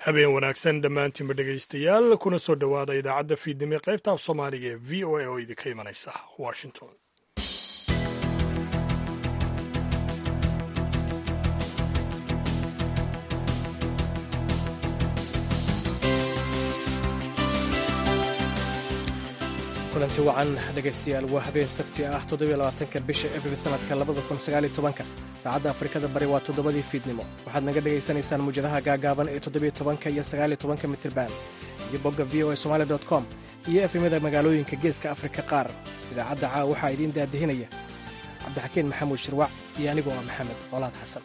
habeen wanaagsan dhammaantiinba dhegaystayaal kuna soo dhowaada idaacadda fiidnimo ee qaybta af soomaaliga ee v o a oo idinka imanaysa washington kulanti wacan dhegaystayaal waa habeen sabti ah toddobylabaatanka bisha abril sanadka labada kun sagaaliyo tobanka saacadda afrikada bari waa toddobadii fiidnimo waxaad naga dhegaysanaysaan muwjadaha gaagaaban ee toddobiyo tobanka iyo sagaaliyo tobanka mitirban iyo bogga v o a somali dot com iyo efemyada magaalooyinka geeska afrika qaar idaacadda caawa waxaa idiin daadihinaya cabdixakiin maxamuud shirwac iyo anigoo ah maxamed colaad xasan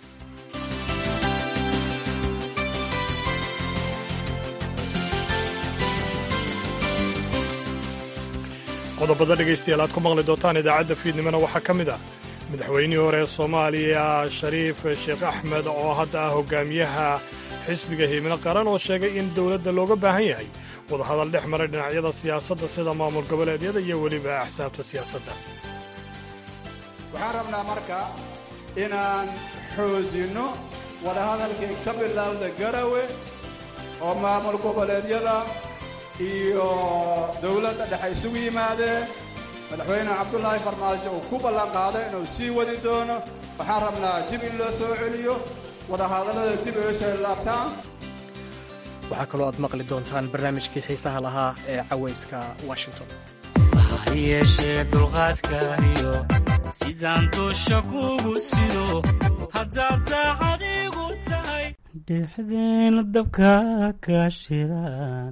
qodobada dhegaystayaal aad ku maqli doontaan idaacadda fiidnimona waxaa ka mid ah madaxweynihii hore ee soomaaliya shariif sheekh axmed oo hadda ah hogaamiyaha xisbiga himilo qaran oo sheegay in dowladda looga baahan yahay wadahadal dhex maray dhinacyada siyaasadda sida maamul goboleedyada iyo weliba axsaabta siyaasadda waxaan rabnaa marka inaan xoojinno wadahadalkii ka bilowda garawe oo maamul goboleedyada iyo dowladda dhexe isugu yimaadeen madaxweyne cabdulaahi farmaajo uu ku ballan qaaday inuu sii wadi doono waxaan rabnaa dib in loo soo celiyo wadahadallada dib ay soo laabtaan waxaa kaloo aad maqli doontaan barnaamijkii xiisaha lahaa ee cawayska washington yeeshee dulqaadkaayo sidaan duusha kugu sido haddaad daacadigu tahay dhexdeena dabka ka shidan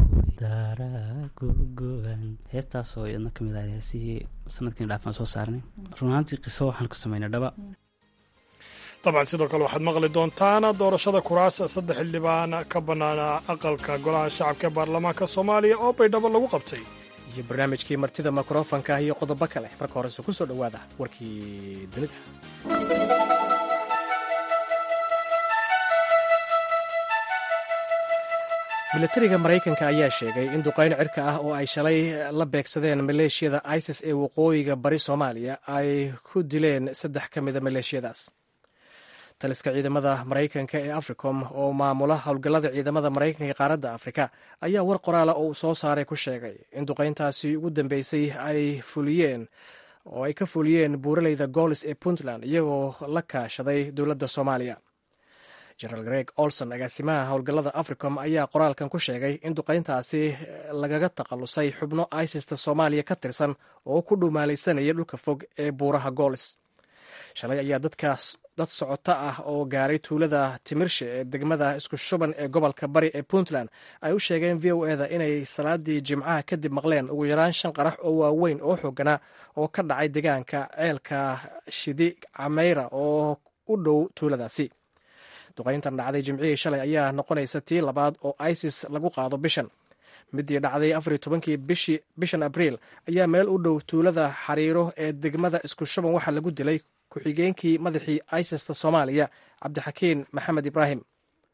heestaasoo iyadna ka mid ah heesihii sanadkiina dhaafaan soo saarnay run ahaantii qiso waxaan ku samaynay dhaba dabcan sidoo kale waxaad maqli doontaan doorashada kuraas saddex xildhibaan ka bannaana aqalka golaha shacabka ee baarlamaanka soomaaliya oo baydhabo lagu qabtay iyo barnaamijkii martida mikrofonka iyo qodobo kale marka horese ku soo dhowaada warkii dunida milatariga maraykanka ayaa sheegay in duqayn cirka ah oo ay shalay la beegsadeen maleeshiyada isis ee waqooyiga bari soomaaliya ay ku dileen saddex ka mida maleeshiyadaas taliska ciidamada maraykanka ee africom oo maamula howlgallada ciidamada maraykanka ee qaaradda afrika ayaa war qoraala oo uu soo saaray ku sheegay in duqayntaasi ugu dambeysay ay fuliyeen oo ay ka fuliyeen buuraleyda goolis ee puntland iyagoo la kaashaday dowladda soomaaliya generaal greg olson agaasimaha howlgallada africom ayaa qoraalkan ku sheegay in duqayntaasi lagaga takhallusay xubno isista soomaaliya ka tirsan oo ku dhumaalaysanaya dhulka fog ee buuraha goolis shalay ayaa dadkaas dad socoto ah oo gaaray tuulada timirshe ee degmada isku shuban ee gobolka bari ee puntland ay u sheegeen v o eda inay salaadii jimcaha kadib maqleen ugu yaraan shan qarax oo waaweyn oo xooganaa oo ka dhacay deegaanka ceelka shidi cameyra oo u dhow tuuladaasi duqayntan dhacday jimcihii shalay ayaa noqonaysa tii labaad oo isis lagu qaado bishan midii dhacday afar iyo tobankii bishan abriil ayaa meel u dhow tuulada xariiro ee degmada isku shuban waxaa lagu dilay ku-xigeenkii madaxii isista soomaaliya cabdixakiin maxamed ibraahim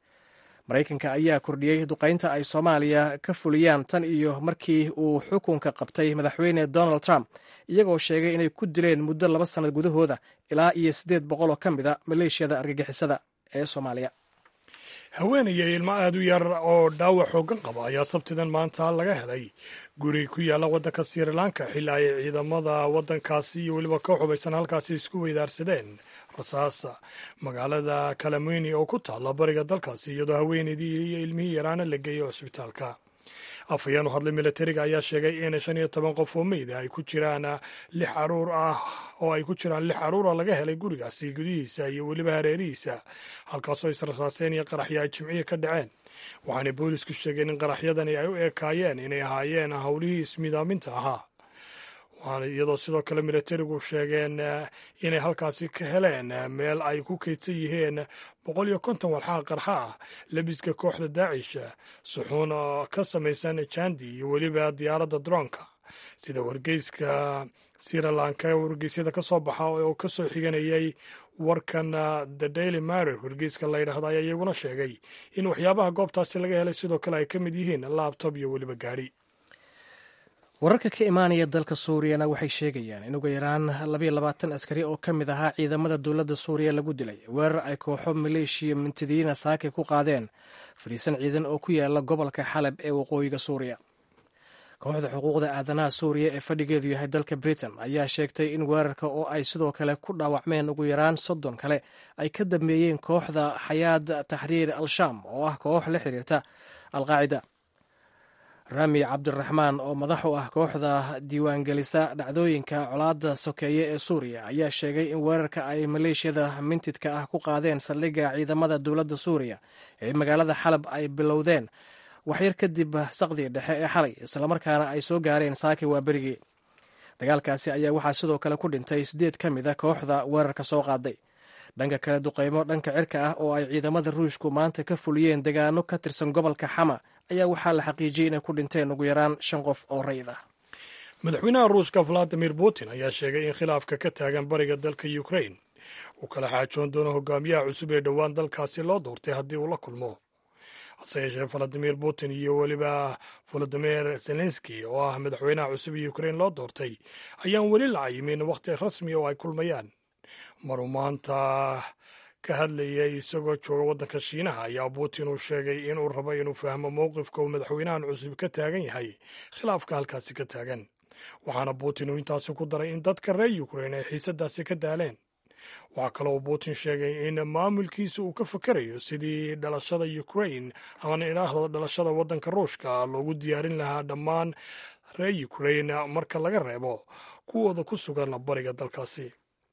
maraykanka ayaa kordhiyey duqaynta ay soomaaliya ka fuliyaan tan iyo markii uu xukunka qabtay madaxweyne donald trump iyagoo sheegay inay ku dileen muddo laba sannad gudahooda ilaa iyo siddeed boqol oo ka mid a maleeshiyada argagixisada ee soomaaliya haweenaya ilmo aad u yar oo dhaawac xooggan qaba ayaa sabtidan maanta laga helay guri ku yaalla waddanka sri lanka xilli ay ciidamada waddankaasi iyo weliba ka xubaysan halkaasi isku weydaarsadeen rasaasa magaalada kalameyni oo ku taalla bariga dalkaasi iyadoo haweenaydii iyo ilmihii yaraana la geeyay cusbitaalka afhayeen u hadlay milatariga ayaa sheegay in shan iyo toban qof oo meyda ay ku jiraan lix caruur ah oo ay ku jiraan lix caruura laga helay gurigaasi gudihiisa iyo weliba hareerihiisa halkaasoo israsaaseen iyo qaraxyo ay jimciya ka dhaceen waxaanay boolisku sheegeen in qaraxyadani ay u ekaayeen inay ahaayeen howlihii ismidaaminta ahaa waxaana iyadoo sidoo kale milatarigu sheegeen inay halkaasi ka heleen meel ay ku kaydsan yihiin boqol iyo konton walxaha qarxa ah lebiska kooxda daacish suxuun ka samaysan jandi iyo weliba diyaaradda droonka sida wargeyska sirilanka wargeysyada ka soo baxa oo ka soo xiganayay warkan the daily marer wargeyska la yidhaahda ayaa iyaguna sheegay in waxyaabaha goobtaasi laga helay sidoo kale ay ka mid yihiin laabtob iyo weliba gaadhi wararka ka imaanaya dalka suuriyana waxay sheegayaan in ugu yaraan labayo labaatan askari oo ka mid ahaa ciidamada dowladda suuriya lagu dilay weerar ay kooxo maleeshiya mintidiina saake ku qaadeen fadhiisan ciidan oo ku yaala gobolka xalab ee waqooyiga suuriya kooxda xuquuqda aadanaha suuriya ee fadhigeedu yahay dalka britain ayaa sheegtay in weerarka oo ay sidoo kale ku dhaawacmeen ugu yaraan soddon kale ay ka dambeeyeen kooxda xayaad taxriir al-shaam oo ah koox la xiriirta alqaacida rami cabdiraxmaan oo madax u ah kooxda diiwaangelisa dhacdooyinka colaadda sokeeye ee suuriya ayaa sheegay in weerarka ay maleeshiyada mintidka ah ku qaadeen saldhigga ciidamada dowladda suuriya ee magaalada xalab ay bilowdeen waxyar kadib saqdii dhexe ee xalay islamarkaana ay soo gaareen saaki waa berigii dagaalkaasi ayaa waxaa sidoo kale ku dhintay siddeed ka mid a kooxda weerarka soo qaaday dhanka kale duqeymo dhanka cirka ah oo ay ciidamada ruushku maanta ka fuliyeen degaano ka tirsan gobolka xama ayaa waxaa la xaqiijiyey inay ku dhinteen ugu yaraan shan qof oo rayid ah madaxweynaha ruushka valadimir putin ayaa sheegay in khilaafka ka taagan bariga dalka ukrain uu kala xaajoon doono hogaamiyaha cusub ee dhowaan dalkaasi loo doortay haddii uu la kulmo hase yeeshee valadimir putin iyo weliba volodimir zelenski oo ah madaxweynaha cusub ee ukrain loo doortay ayaan weli la cayimin wakhti rasmi oo ay kulmayaan maruu maanta ka hadlayay isagoo jooga waddanka shiinaha ayaa putin uu sheegay inuu rabo inuu fahmo mowqifka uu madaxweynahan cusub ka taagan yahay khilaafka halkaasi ka taagan waxaana putin uu intaasi ku daray in dadka reer ukrain ay xiisadaasi ka daaleen waxaa kaloo putin sheegay in maamulkiisa uu ka fakerayo sidii dhalashada ukrain ama idhaahdo dhalashada waddanka ruushka loogu diyaarin lahaa dhammaan reer ukrain marka laga reebo kuwooda ku sugan bariga dalkaasi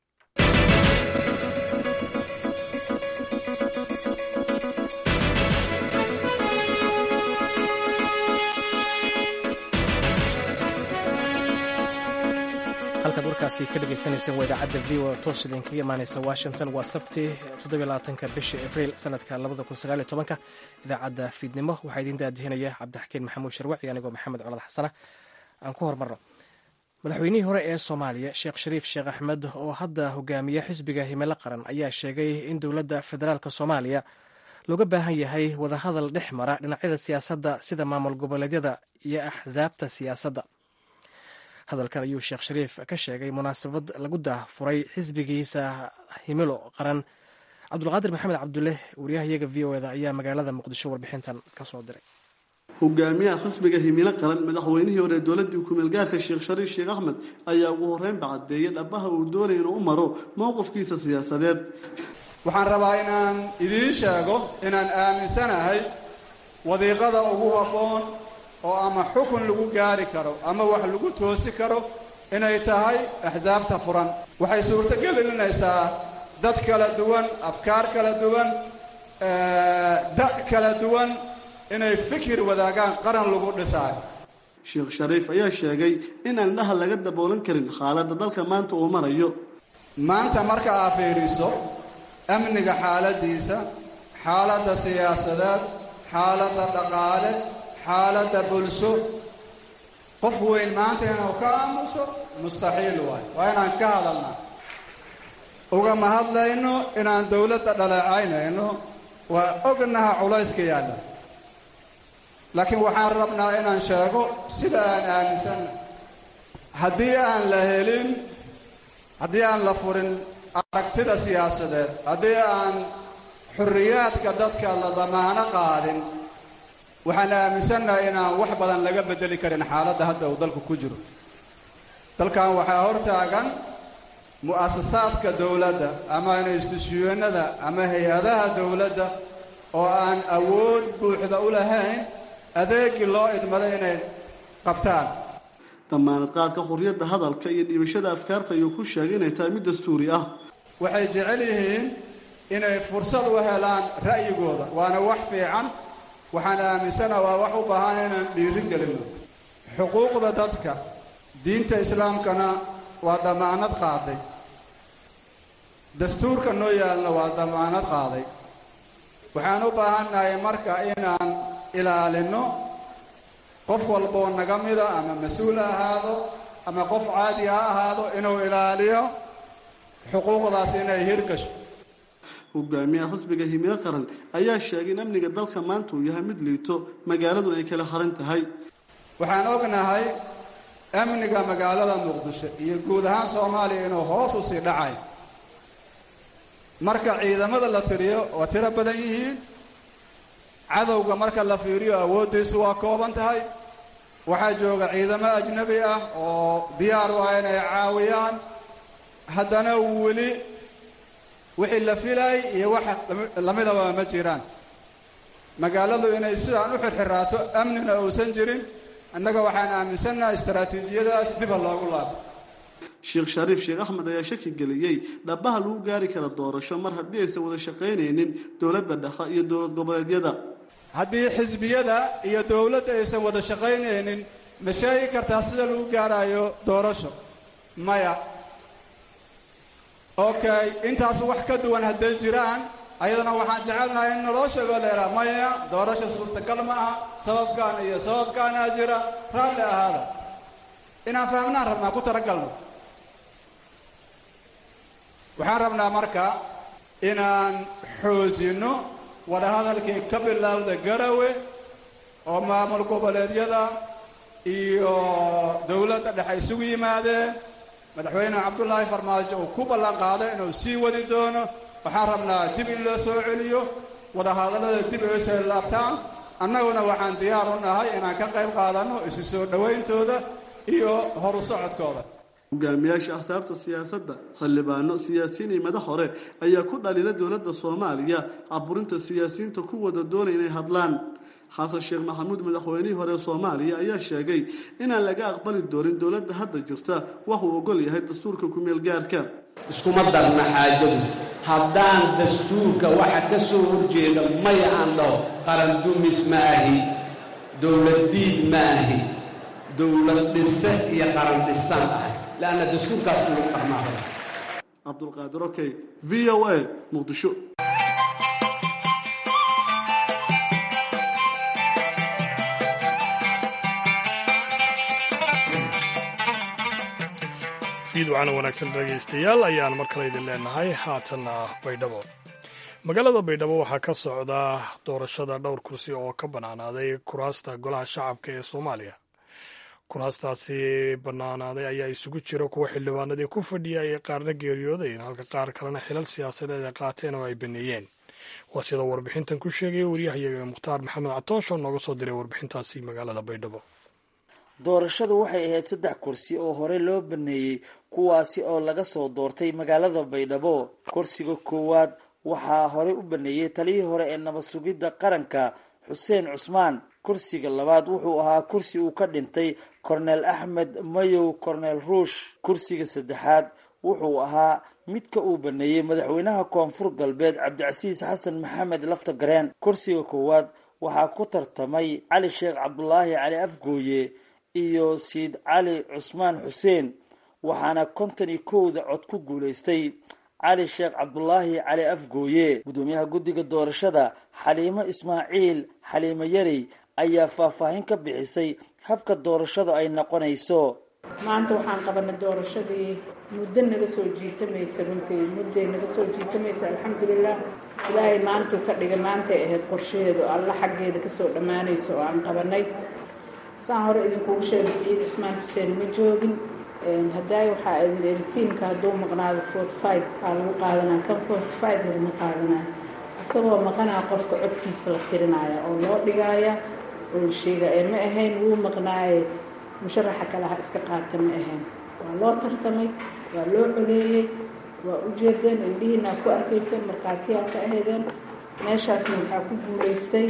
halkaad warkaasi ka dhegeysaneyseen waa idaacadda v o toos idinkaga imaaneysa washington waa sabti toddobylabaatanka bisha abriil sanadka labada kun sagaaliyo tobanka idaacadda fiidnimo waxaa idiin daadihinaya cabdixakiin maxamuud sharwaci anigoo maxamed colad xasana aan ku hormarno madaxweynihii hore ee soomaaliya sheekh shariif sheekh axmed oo hadda hogaamiya xisbiga himilo qaran ayaa sheegay in dowladda federaalk soomaaliya looga baahan yahay wadahadal dhex mara dhinacyada siyaasadda sida maamul goboleedyada iyo axsaabta siyaasadda hadalkan ayuu sheekh shariif ka sheegay munaasabad lagu daahfuray xisbigiisa himilo qaran cabdulqaadir maxamed cabdulle wariyahayaga v o eda ayaa magaalada muqdisho warbixintan ka soo diray hogaamiyaha xisbiga himilo qaran madaxweynihii hore dowladii kumeelgaarka sheekh shariif sheekh axmed ayaa ugu horreynba caddeeyay dhabaha uu doonaya inuu u maro mowqifkiisa siyaasadeed waxaan rabaa inaan idiin sheego inaan aaminsanahay wadiiqada ugu habboon oo ama xukun lagu gaari karo ama wax lagu toosi karo inay tahay axsaabta furan waxay suurto gelinaysaa dad kala duwan afkaar kala duwan da' kala duwan inay fikir wadaagaan qaran lagu dhisaayo sheekh shariif ayaa sheegay in aan dhaha laga daboolan karin xaaladda dalka maanta uu marayo maanta marka aa fiidhiso amniga xaaladiisa xaaladda siyaasadeed xaaladda dhaqaale xaaladda bulsho qof weyn maanta inuu ka aamuso mustaxiil waay waa inaan ka hadalnaa ugama hadlayno inaan dowladda dhaleecaynayno waa ognaha culayska yaalla laakiin waxaan rabnaa inaan sheego sida aan aaminsanna haddii aan la helin haddii aan la furin aragtida siyaasadeed haddii aan xurriyaadka dadka la damaano qaadin waxaan aaminsannahay inaan wax badan laga beddeli karin xaaladda hadda uu dalku ku jiro dalkan waxaa hortaagan mu'asasaadka dowladda ama institusyuunada ama hay-adaha dowladda oo aan awood buuxda u lahayn adeegii loo idmado inay qabtaan damaanad qaadka xurriyadda hadalka iyo dhiibashada afkaarta ayuu ku sheegay inay tahay mid dastuuri ah waxay jecel yihiin inay fursad u helaan ra'yigooda waana wax fiican waxaan aaminsana waa wax u baahan inaan dhiirin gelinno xuquuqda dadka diinta islaamkana waa damaanad qaaday dastuurka noo yaalna waa damaanad qaaday waxaan u baahannahay marka inaan ilaalinno qof walboo naga mida ama mas-uul ha ahaado ama qof caadi ha ahaado inuu ilaaliyo xuquuqdaas inay hirgasho hogaamiyaha xisbiga himilo qaran ayaa sheegay in amniga dalka maanta uu yahay mid liito magaaladuna ay kala haran tahay waxaan ognahay amniga magaalada muqdisho iyo guud ahaan soomaaliya inuu hoos u sii dhacay marka ciidamada la tiriyo waa tiro badan yihiin cadowga marka la fiiriyo awooddiisu waa kooban tahay waxaa jooga ciidamo ajnabi ah oo diyaar u ah inay caawiyaan haddana weli wixii la filay iyo wax lamidaba ma jiraan magaaladu inay sidaan u xirxiraato amnina uusan jirin annaga waxaan aaminsannaha istaraatiijiyadaas diba loogu laabo sheekh shariif sheekh axmed ayaa shaki geliyey dhabaha lagu gaari kara doorasho mar haddii aysan wada shaqaynaynin dowladda dhexe iyo dowlad goboleedyada haddii xisbiyada iyo dowladda aysan wada shaqaynaynin ma sheegi kartaa sida lagu gaarayo doorasho maya okay intaas wax ka duwan hadday jiraan ayadana waxaan jecelnahay in naloo sheego leeraa maya doorasho suurtagal ma aha sababkaan iyo sababkaanaa jira raalli ahaada inaan fahmnaan rabnaa ku talagalno waxaan rabnaa marka inaan xoojinno wadahadalkii ka bilaawda garawe oo maamul goboleedyada iyo dowladda dhexe isugu yimaadeen madaxweyne cabdullaahi farmaajo uu ku ballan qaaday inuu sii wadi doono waxaan rabnaa dib in loo soo celiyo wadahadallada dib ay soo laabtaan annaguna waxaan diyaar u nahay inaan ka qayb qaadanno isu soo dhowayntooda iyo horu socodkooda hogaamiyaasha axsaabta siyaasadda xildhibaano siyaasiyiin iyo madax hore ayaa ku dhalina dowladda soomaaliya caburinta siyaasiyiinta ku wada doonay inay hadlaan xasan sheekh maxamuud madaxweynihii hore soomaaliya ayaa sheegay inaan laga aqbali doonin dowladda hadda jirta waxuu ogol yahay dastuurka ku-meel gaarka iskuma darna xaajadu haddaan dastuurka waxa ka soo horjeeda maya aan dhaho qarandumis ma ahi dowladdiid ma ahi dowlad dhise iyo qaran dhisaan ahay leanna dastuurkaas uu qarnaaday cabdulqaadir okey v o a muqdisho fiidwacana wanaagsan dhegaystayaal ayaan mar kale idin leenahay haatanna baydhabo magaalada baydhabo waxaa ka socda doorashada dhowr kursi oo ka bannaanaaday kuraasta golaha shacabka ee soomaaliya kuraastaasi bannaanaaday ayaa isugu jira kuwa xildhibaanadii ku fadhiya ay qaarna geeriyoodeen halka qaar kalena xilal siyaasadeed ay qaateen oo ay baneeyeen waa sidoo warbixintan ku sheegaya waryahayaga mukhtaar maxamed catoosh oo nooga soo diray warbixintaasi magaalada baydhabo doorashadu waxay ahayd saddex kursi oo hore loo baneeyey kuwaasi oo laga soo doortay magaalada baydhabo kursiga koowaad waxaa horey u baneeyey taliyii hore ee nabad sugidda qaranka xuseen cusmaan kursiga labaad wuxuu ahaa kursi uu ka dhintay korneel axmed mayow korneel ruush kursiga saddexaad wuxuu ahaa midka uu baneeyey madaxweynaha koonfur galbeed cabdicasiis xasan maxamed lafta gareen kursiga koowaad waxaa ku tartamay cali sheekh cabdulaahi cali afgooye iyo siid cali cusmaan xuseen waxaana konton iyo kowda cod ku guulaystay cali sheekh cabdulaahi cali afgooye guddoomiyaha guddiga doorashada xaliimo ismaaciil xaliimo yarey ayaa faahfaahin ka bixisay habka doorashada ay noqonayso maanta waxaan qabanay doorashadii muddo naga soo jiitamaysa runtii mudday naga soo jiitamaysa alxamdulilah ilaahay maantuu ka dhigay maantay ahayd qorshaheedu alla xaggeeda kasoo dhammaanaysa oo aan qabanay saan hore idinkugu sheegay siciid cusmaan xuseen ma joogin haddaay waxaa tiimka hadduu maqnaado forty five waxaa lagu qaadanaa kan forty five laguma qaadanaya isagoo maqanaa qofka codkiisa la tirinaya oo loo dhigaaya oo la sheegaya ma ahayn wuu maqnaaye musharaxa kale ha iska qaata ma ahayn waa loo tartamay waa loo codeeyey waa u jeedeen indhihiinaa ku arkayseen markhaatiyaa ka ahaydeen meeshaasna waxaa ku guulaystay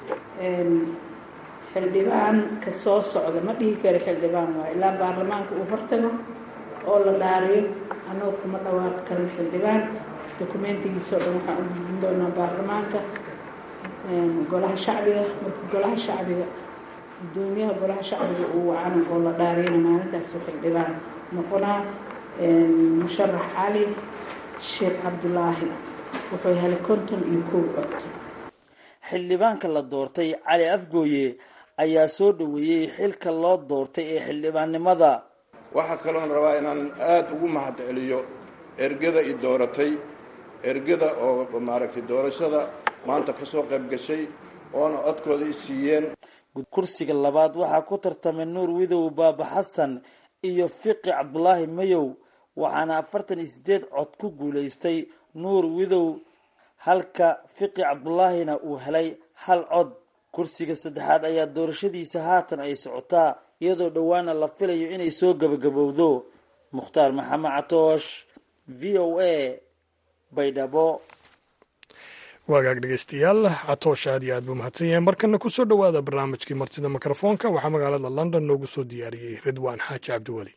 xildhibaan ka soo socda ma dhihi karo xildhibaan waa ilaa baarlamaanka uu hortago oo la dhaariyo annagoo kuma dhawaaqi karno xildhibaan dokumentigiisao dhan waxaan u gudbin doonaa baarlamaanka golaha shacbiga marka golaha shacbiga gudoomiyaha golaha shacbiga uu wacana oo la dhaariyana maalintaas xildhibaan noqonaa musharax cali sheekh cabdulaahi wuxuu helay konton iyo kow cod xildhibaanka la doortay cali afgooye ayaa soo dhoweeyey xilka loo doortay ee xildhibaannimada waxaa kaloon rabaa inaan aada ugu mahad celiyo ergada i dooratay ergada oo maaragtay doorashada maanta ka soo qayb gashay oona codkooda i siiyeen kursiga labaad waxaa ku tartamay nuur widow baaba xasan iyo fiqi cabdulaahi mayow waxaana afartan iyo sideed cod ku guulaystay nuur widow halka fiqi cabdulaahina uu helay hal cod kursiga saddexaad ayaa doorashadiisa haatan ay socotaa iyadoo dhowaana la filayo inay soo gabagabowdo mukhtaar maxamed catoosh v o a baydhabo waagaag dhegeystayaal catoosh aad iyo aad buu mahadsan yahay markana ku soo dhowaada barnaamijkii martida mikrofoonka waxaa magaalada london noogu soo diyaariyey ridwaan xaaji cabdiweli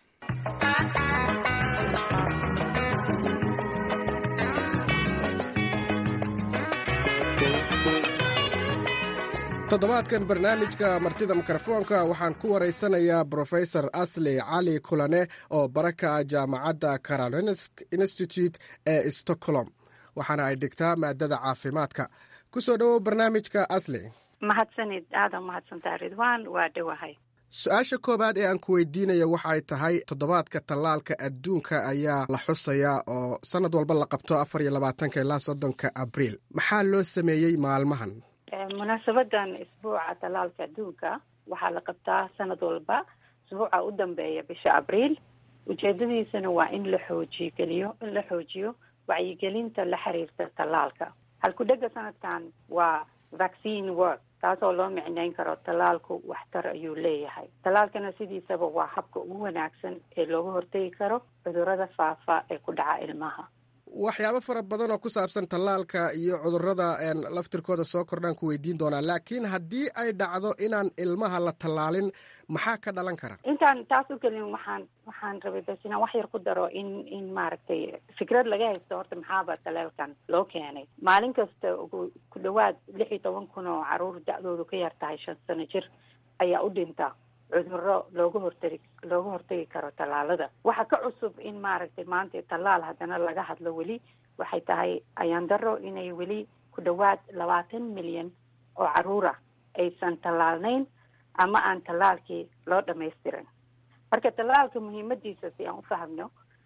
toddobaadkan barnaamijka martida mikrofoonka waxaan ku waraysanayaa brofesor asli cali kulane oo baraka jaamacadda carolinsk institute ee stockholm waxaana ay dhigtaa maadada caafimaadka ku soo dhowow barnaamijka asli mahadsanid aada mahadsantaa ridwaan waa dhowahay su-aasha koowaad ee aan ku weydiinaya waxay tahay toddobaadka tallaalka adduunka ayaa la xusayaa oo sannad walba la qabto afar iyo labaatanka ilaa soddonka abriil maxaa loo sameeyey maalmahan munaasabadan isbuuca tallaalka adduunka waxaa la qabtaa sanad walba isbuuca u dambeeya bisha abriil ujeedadiisana waa in la xoojigeliyo in la xoojiyo wacyigelinta la xiriirta tallaalka halku-dhega sanadkan waa vaccine work taasoo loo micnayn karo tallaalku waxtar ayuu leeyahay tallaalkana sidiisaba waa habka ugu wanaagsan ee looga hortegi karo cudurrada faafa ee ku dhaca ilmaha waxyaabo fara badan oo ku saabsan tallaalka iyo cudurrada laftirkooda soo kordhaan ku weydiin doonaa laakiin haddii ay dhacdo inaan ilmaha la tallaalin maxaa ka dhalan kara intaan taas u gelin waxaan waxaan rabay bas inaan wax yar ku daro in in maaragtay fikrad laga haysto horta maxaaba tallaalkan loo keenay maalin kasta ugu ku dhawaad lix iyo toban kun oo caruur da-doodu ka yar tahay shan sano jir ayaa u dhinta cudurro looga hortagi looga hortagi karo tallaalada waxaa ka cusub in maaragtay maanta tallaal haddana laga hadlo weli waxay tahay ayaan daro inay weli ku dhawaad labaatan milyan oo caruura aysan tallaalnayn ama aan tallaalkii loo dhamaystirin marka tallaalka muhiimadiisa si aan u fahmno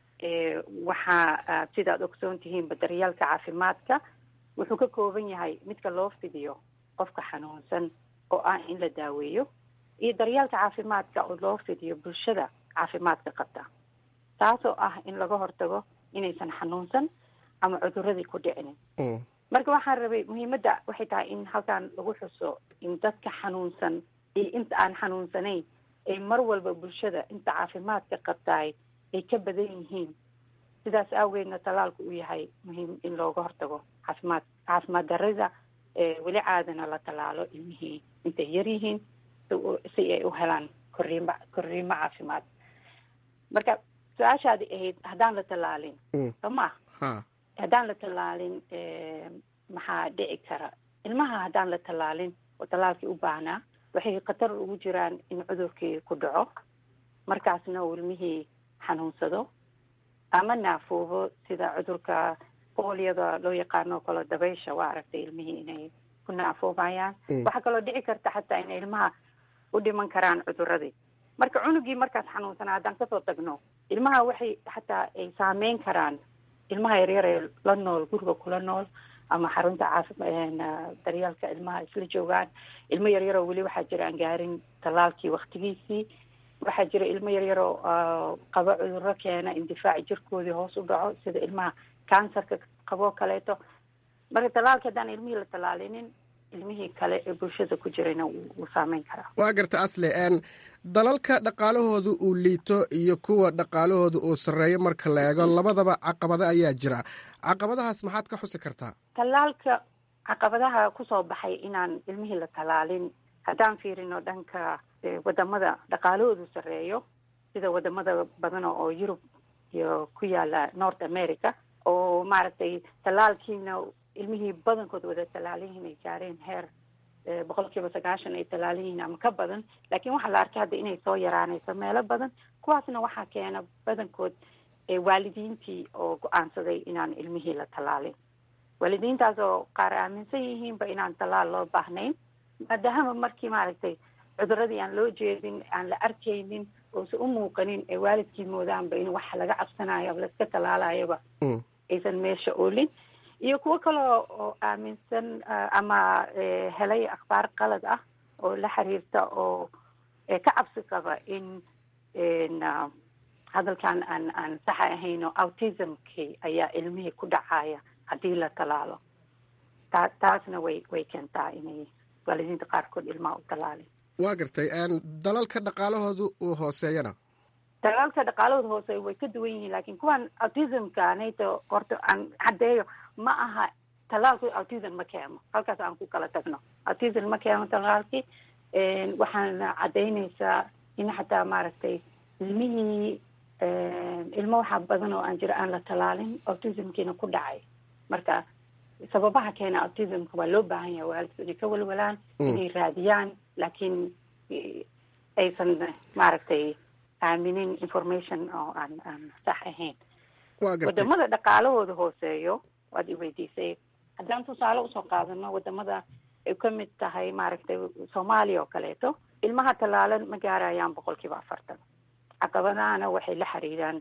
waxaa sidaad ogsoon tihiinba daryaalka caafimaadka wuxuu ka kooban yahay midka loo fidiyo qofka xanuunsan oo ah in la daaweeyo iyo daryaalka caafimaadka oo loo fidiyo bulshada caafimaadka qabta taasoo ah in laga hortago inaysan xanuunsan ama cuduradii ku dhicinin marka waxaan rabay muhiimadda waxay tahay in halkan lagu xuso in dadka xanuunsan iyo inta aan xanuunsanayn ay mar walba bulshada inta caafimaadka qabtaay ay ka badan yihiin sidaas aageedna tallaalku uu yahay muhiim in looga hortago caafimaad caafimaad darida weli caadana la tallaalo ilmihii intay yar yihiin si ay u helaan korriimo korriimo caafimaad marka su-aashaadi ahayd haddaan la tallaalin soo ma haddaan la tallaalin maxaa dhici kara ilmaha haddaan la tallaalin oo tallaalkii u baahnaa waxay khatar ugu jiraan in cudurkii ku dhaco markaasna uu ilmihii xanuunsado ama naafoobo sida cudurka booliyada loo yaqaano kalo dabaysha waa aragtay ilmihii inay ku naafoobayaan waxaa kaloo dhici karta xataa inay ilmaha u dhiman karaan cuduradii marka cunugii markaas xanuunsanaa haddaan kasoo tagno ilmaha waxay xataa ay saameyn karaan ilmaha yaryar ee la nool guriga kula nool ama xarunta caafi daryaalka ilmaha isla joogaan ilmo yaryaroo weli waxaa jira aan gaarin tallaalkii waktigiisii waxaa jira ilmo yaryaroo qabo cuduro keena in difaaci jirkoodii hoos u dhaco sida ilmaha kansarka qaboo kaleeto marka tallaalka haddaan ilmihii la tallaalinin ilmihii kale ee bulshada ku jirayna wuu saameyn karaa waa garta asle dalalka dhaqaalahooda uu liito iyo kuwa dhaqaalahooda uu sarreeyo marka la eego labadaba caqabado ayaa jira caqabadahaas maxaad ka xusi kartaa tallaalka caqabadaha kusoo baxay inaan ilmihii la tallaalin haddaan fiirino dhanka wadamada dhaqaalahoodu sarreeyo sida wadamada badan oo yurub iyo ku yaala north america oo maaragtay tallaalkiina ilmihii badankood wada tallaalayihiin ay gaareen heer boqol kiiba sagaashan ay tallaalayihiin ama ka badan laakiin waxaa la arkay hadda inay soo yaraanayso meelo badan kuwaasna waxaa keena badankood waalidiintii oo go-aansaday inaan ilmihii la tallaalin waalidiintaas oo qaar aaminsan yihiinba inaan tallaal loo baahnayn maadaama markii maaragtay cuduradii aan loo jeedin aan la arkaynin oosa u muuqanin ee waalidkii moodaanba in wax laga cabsanayo ama laiska tallaalayoba aysan meesha oolin iyo kuwo kale oo aaminsan ama helay akhbaar qalad ah oo la xiriirta oo ka cabsi qaba in hadalkan aan aan saxa ahayno autismkii ayaa ilmihii ku dhacaya haddii la talaalo taa taasna way way keentaa inay waalidiinta qaarkood ilmaha u talaalin waa gartay dalalka dhaqaalahoodu uu hooseeyana dalalka dhaqaalahooda hoose way ka duwan yihiin laakiin kuwan autismka nayto horta aan caddeeyo ma aha talaalku autism ma keeno halkaas aan ku kala tagno autism ma keeno talaalkii waxaana caddaynaysaa in xataa maaragtay ilmihii ilmo waxaa badan oo aan jira aan la talaalin autismkiina ku dhacay marka sababaha keena autismka waa loo baahan yahay waalidku inay ka walwalaan inay raadiyaan laakiin aysan maaragtay aaminin information oo aan aan sax ahayn wadamada dhaqaalahooda hooseeyo waad i weydiisay haddaan tusaale usoo qaadano wadamada ay ka mid tahay maaragtay soomaaliya oo kaleeto ilmaha talaalan ma gaarayaan boqol kiiba afartan caqabadahana waxay la xiriiraan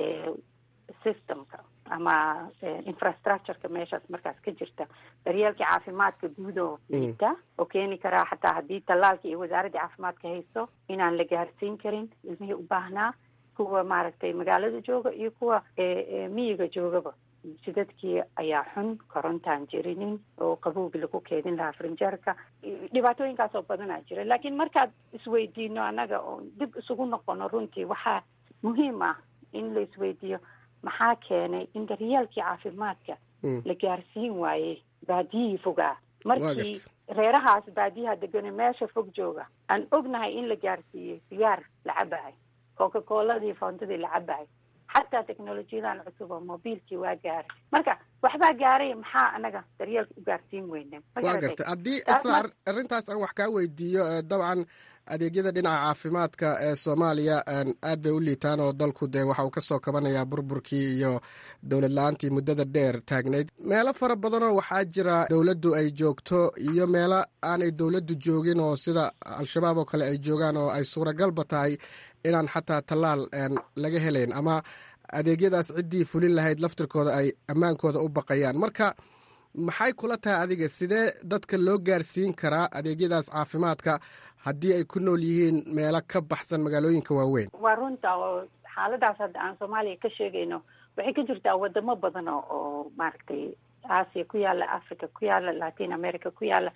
systemka ama infrastructureka meeshaas markaas ka jirta daryeelkii caafimaadka guud oo liita oo keeni karaa xataa haddii tallaalka iyo wasaaradda caafimaadka haysto inaan la gaarsiin karin ilmihii u baahnaa kuwa maaragtay magaalada jooga iyo kuwa miyiga joogaba jidadkii ayaa xun korontaan jirinin oo qabowgi lagu keedin lahaa frinjeerka dhibaatooyinkaas oo badanaa jira laakiin markaad isweydiino annaga oo dib isugu noqono runtii waxaa muhiim ah in la isweydiiyo maxaa keenay in daryeelkii caafimaadka la gaarsiin waayey baadiyihii fogaa markii reerahaas baadiyaha degane meesha fog jooga aan ognahay in la gaarsiiyey sigaar la cabahay coca coladii foondadii la cabahay xataa technolojiyadan cusub oo mobiilkii waa gaaray marka waxbaa gaaray maxaa anaga daryeelka u gaarsiin weyne waa gartay haddii isla arrintaas aan wax kaa weydiiyo dabcan adeegyada dhinaca caafimaadka ee soomaaliya aad bay u liitaan oo dalku dee waxa uu ka soo kabanayaa burburkii iyo dowlad la-aantii muddada dheer taagnayd meelo fara badanoo waxaa jira dowladdu ay joogto iyo meelo aanay dowladdu joogin oo sida al-shabaab oo kale ay joogaan oo ay suuragalba tahay inaan xataa tallaal laga helayn ama adeegyadaas ciddii fulin lahayd laftirkooda ay ammaankooda u baqayaan marka maxay kula tahay adiga sidee dadka loo gaarsiin karaa adeegyadaas caafimaadka haddii ay ku nool yihiin meelo ka baxsan magaalooyinka waaweyn waa runta oo xaaladaas hadda aan soomaaliya ka sheegayno waxay ka jirtaa wadamo badan oo oo maaragtay aasiya ku yaala africa ku yaala latin america ku yaala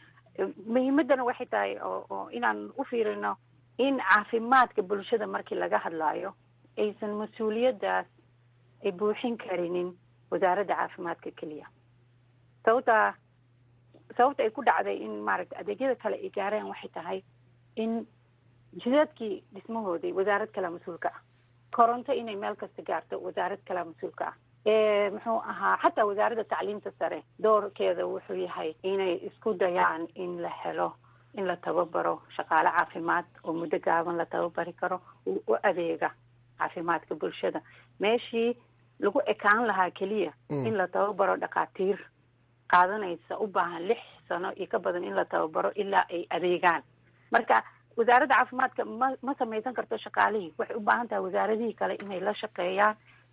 muhiimadana waxay tahay oo oo inaan u fiirino in caafimaadka bulshada markii laga hadlaayo aysan mas-uuliyaddaas ay buuxin karinin wasaaradda caafimaadka keliya sababta sababta ay ku dhacday in maaragtay adeegyada kale ay gaareen waxay tahay in jidadkii dhismahoodii wasaarad kalea mas-uulka ah koronto inay meel kasta gaarto wasaarad kalea mas-uulka ah muxuu ahaa xataa wasaaradda tacliimta sare doorkeeda wuxuu yahay inay isku dayaan in la helo in la tababaro shaqaale caafimaad oo muddo gaaban la tababari karo uu u adeega caafimaadka bulshada meeshii lagu ekaan lahaa keliya in la tababaro dhakhaatiir qaadanaysa u baahan lix sano iyo ka badan in la tababaro ilaa ay adeegaan marka wasaaradda caafimaadka ma ma samaysan karto shaqaalihii waxay u baahan tahay wasaaradihii kale inay la shaqeeyaan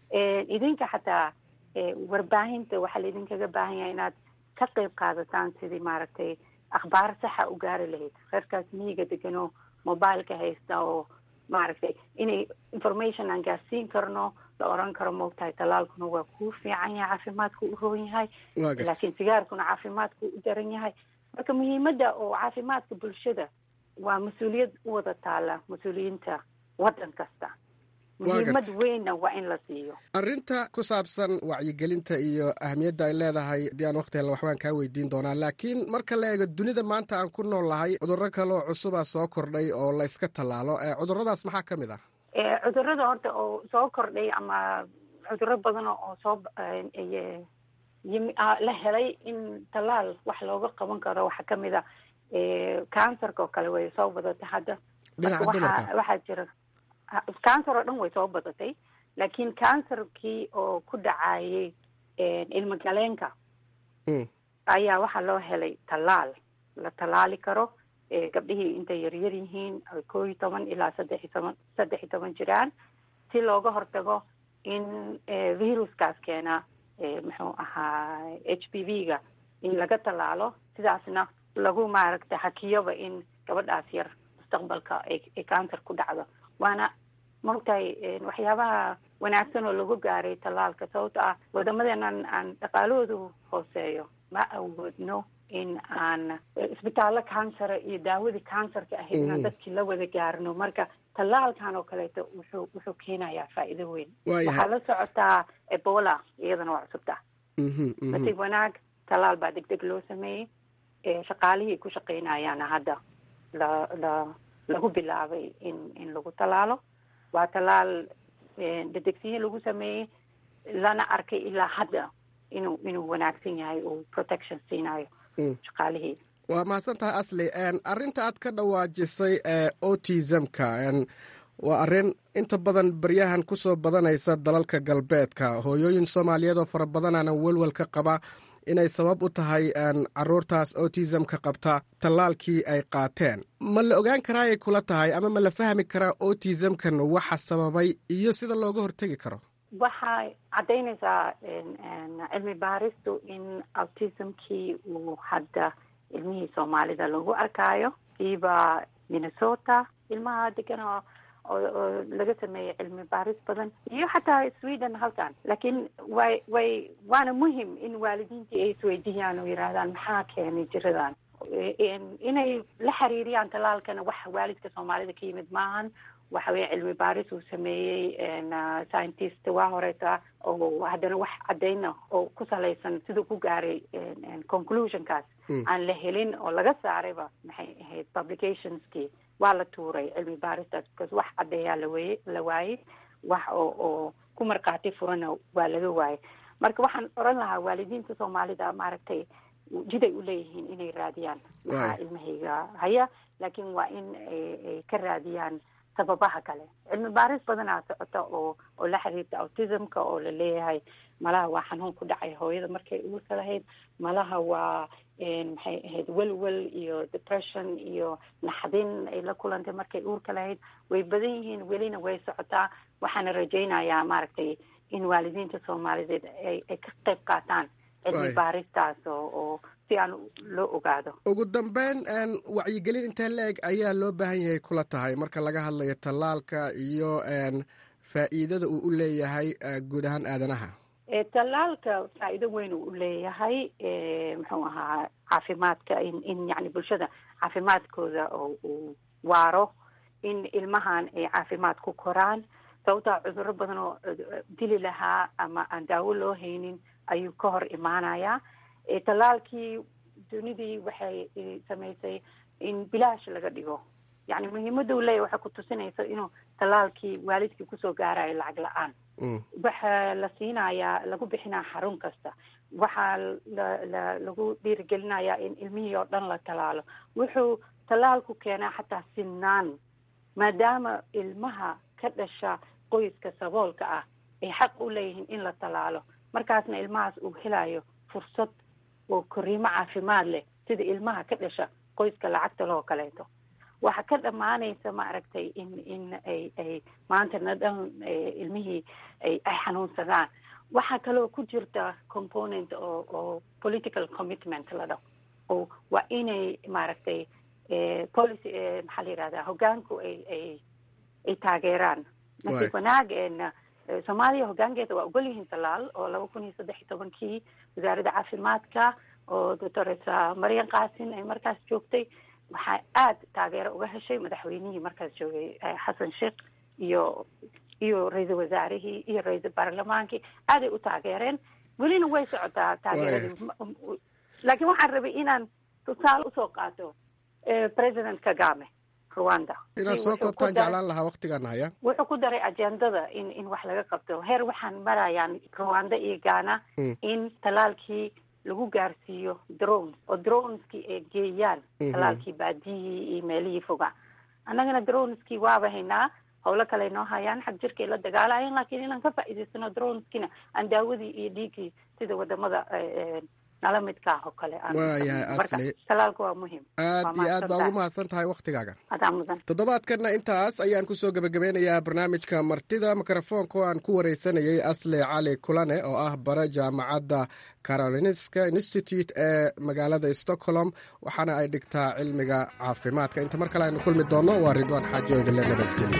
idinka xataa warbaahinta waxaa laidinkaga baahan yahay inaad ka qeyb qaadataan sidii maaragtay akhbaar saxa u gaari lahayd reerkaas miyiga degan oo mobileka haysta oo maaragtay inay information aan gaarsiin karno la oran karo moogtahay talaalkuna waa kuu fiican yahay caafimaadku u roon yahay laakiin sigaarkuna caafimaadku u daran yahay marka muhiimadda oo caafimaadka bulshada waa mas-uuliyad u wada taala mas-uuliyiinta waddan kasta muhiimad weynna waa in la siiyo arrinta ku saabsan wacyigelinta iyo ahamiyadda ay leedahay haddii aan waqti hella waxbaan kaa weydiin doonaa laakiin marka la eego dunida maanta aan ku nool lahay cudurro kaleoo cusubaa soo kordhay oo la yska tallaalo cudurradaas maxaa ka mid ah cudurrada horta oo soo kordhay ama cudurro badan oo soo la helay in tallaal wax looga qaban karo waxaa kamid a cancerka oo kale way soo badatay hadda waxaa jira cancer oo dhan way soo badatay laakiin cancerkii oo ku dhacayay ilmo galeenka ayaa waxaa loo helay tallaal la tallaali karo gabdhihii intay yaryar yihiin koo iyo toban ilaa saddex iyo toban saddex iyo toban jiraan si looga hortago in viruskaas keena muxuu ahaa h p v ga in laga tallaalo sidaasna lagu maaragtay hakiyoba in gabadhaas yar mustaqbalka ay cancer ku dhacdo waana maogtahay waxyaabaha wanaagsan oo lagu gaaray tallaalka sababto ah wadamadenan aan dhaqaalahoodu hooseeyo ma awoodno in aan isbitaallo kansara iyo daawadii kansarka ahayd inaan dadkii la wada gaarno marka tallaalkan oo kaleeto wuxuu wuxuu keenayaa faa'iido weyn waxaa la socotaa ebola iyadana waa cusubta nasiib wanaag tallaal baa deg deg loo sameeyey shaqaalihii ku shaqeynayaana hadda la la lagu bilaabay in in lagu tallaalo waa tallaal dedegsiyin lagu sameeyey lana arkay ilaa hadda inuu inuu wanaagsan yahay uu protection siinayo shaqaalihii waa mahadsan tahay asli arrinta aad ka dhawaajisay ee autismka waa arrin inta badan baryahan kusoo badanaysa dalalka galbeedka hooyooyin soomaaliyeed oo fara badanaana welwel ka qaba inay sabab u tahay caruurtaas autismka qabta tallaalkii ay qaateen ma la ogaan karaa ay kula tahay ama ma la fahmi karaa autismkan waxa sababay iyo sida looga hortegi karo waxay caddaynaysaa cilmi baaristu in autismkii uu hadda ilmihii soomaalida lagu arkaayo kiiba minnesota ilmaha degan oo oo laga sameeyey cilmi baaris badan iyo xataa sweden halkan laakiin way way waana muhim in waalidiintii ay isweydiiyaan oo yidhaahdaan maxaa keenay jiradan inay la xiriiriyaan tallaalkana wax waalidka soomaalida ka yimid maahan waxa weye cilmi baaris uu sameeyey scientist waa horeeta oo haddana wax caddayna oo ku salaysan siduu ku gaaray conclusionkaas aan la helin oo laga saarayba maxay ahayd publicationskii waa la tuuray cilmi baaristaas because wax caddeeyaa laweye la waayey wax oo oo ku markhaati furana waa laga waayey marka waxaan oran lahaa waalidiinta soomaalida maaragtay jiday u leeyihiin inay raadiyaan maxaa ilmahayga haya laakiin waa in ay ka raadiyaan sababaha kale cilmi baaris badanaa socota oo oo la xiriirta autismka oo la leeyahay malaha waa xanuun ku dhacay hooyada markay uurka lahayd malaha waa maxay ahayd welwel iyo depression iyo naxdin ay la kulantay markay uurka lahayd way badan yihiin welina way socotaa waxaana rajaynayaa maaragtay in waalidiinta soomaalideed ay ay ka qayb qaataan cilmi baaristaas oo oo si aan loo ogaado ugu dambeyn wacyigelin intee la-eg ayaa loo baahan yahay kula tahay marka laga hadlayo tallaalka iyo faa'iidada uu u leeyahay guud ahaan aadanaha tallaalka faa'iido weyn uu u leeyahay muxuu ahaa caafimaadka in in yani bulshada caafimaadkooda oo uu waaro in ilmahan ay caafimaad ku koraan sababtaa cudurro badan oo dili lahaa ama aan daawo loo haynin ayuu ka hor imaanayaa tallaalkii dunidii waxay samaysay in bilaash laga dhigo yani muhiimada u leeyahy waxay ku tusinaysa inuu tallaalkii waalidkii kusoo gaarayo lacag la-aan waxaa la siinayaa lagu bixinaa xarun kasta waxaa la la lagu dhiirigelinayaa in ilmihii oo dhan la tallaalo wuxuu tallaalku keenaa xataa sinaan maadaama ilmaha ka dhasha qoyska saboolka ah ay xaq u leeyihiin in la tallaalo markaasna ilmahaas uu helayo fursad oo koriimo caafimaad leh sida ilmaha ka dhasha qoyska lacagta loo kaleeto waxa ka dhammaanaysa maaragtay in in ay ay maantana dhan ilmihii ay ay xanuunsadaan waxaa kaloo ku jirta component oo oo political commitment la dhaho oo waa inay maaragtay policy maxaa la yihahdaa hoggaanku ay ay ay taageeraan nasiib wanaag soomaaliya hoggaankeeda waa ogol yihiin talaal oo laba kun iyo saddex iyo tobankii wasaaradda caafimaadka oo doctoresa marian kaasin ay markaas joogtay waxaa aad taageero uga heshay madaxweynihii markaas joogay xasan sheekh iyo iyo ra-iisul wasaarihii iyo ra-iisul baarlamaankii aaday u taageereen welina way socotaa taageeradii laakiin waxaan rabay inaan tusaale usoo qaato president kagame rwanda inaad soo koobtaan jeclaan lahaa waktigan haya wuxuu ku daray ajendada in in wax laga qabto heer waxaan marayaan rwanda iyo ghana in talaalkii lagu gaarsiiyo drones oo droneskii ay geeyaan talaalkii baadiyihii iyo meelihii foga annagana droneskii waaba haynaa howlo kale noo hayaan xag jirkay la dagaalayan laakiin inaan ka faa'iidaysano droneskina aan daawadii iyo dhiiggii sida wadamada nala midkaah oo kale aan waayahay samayno. Marka, asli talaalka waa muhiim aad Waa iyo aad baa ugu mahadsantahay. mahadsan tahay wakhtigaaga adaa mudan toddobaadkanna intaas ayaan kusoo gebagabeynayaa barnaamijka martida mikrofoonka oo aan ku wareysanayay asle cali kulane oo ah bara jaamacadda carolinska institute ee magaalada stockholm waxaana ay dhigtaa cilmiga caafimaadka inta mar kale aynu kulmi doonno waa ridwaan xaajo idinle nabadgelyo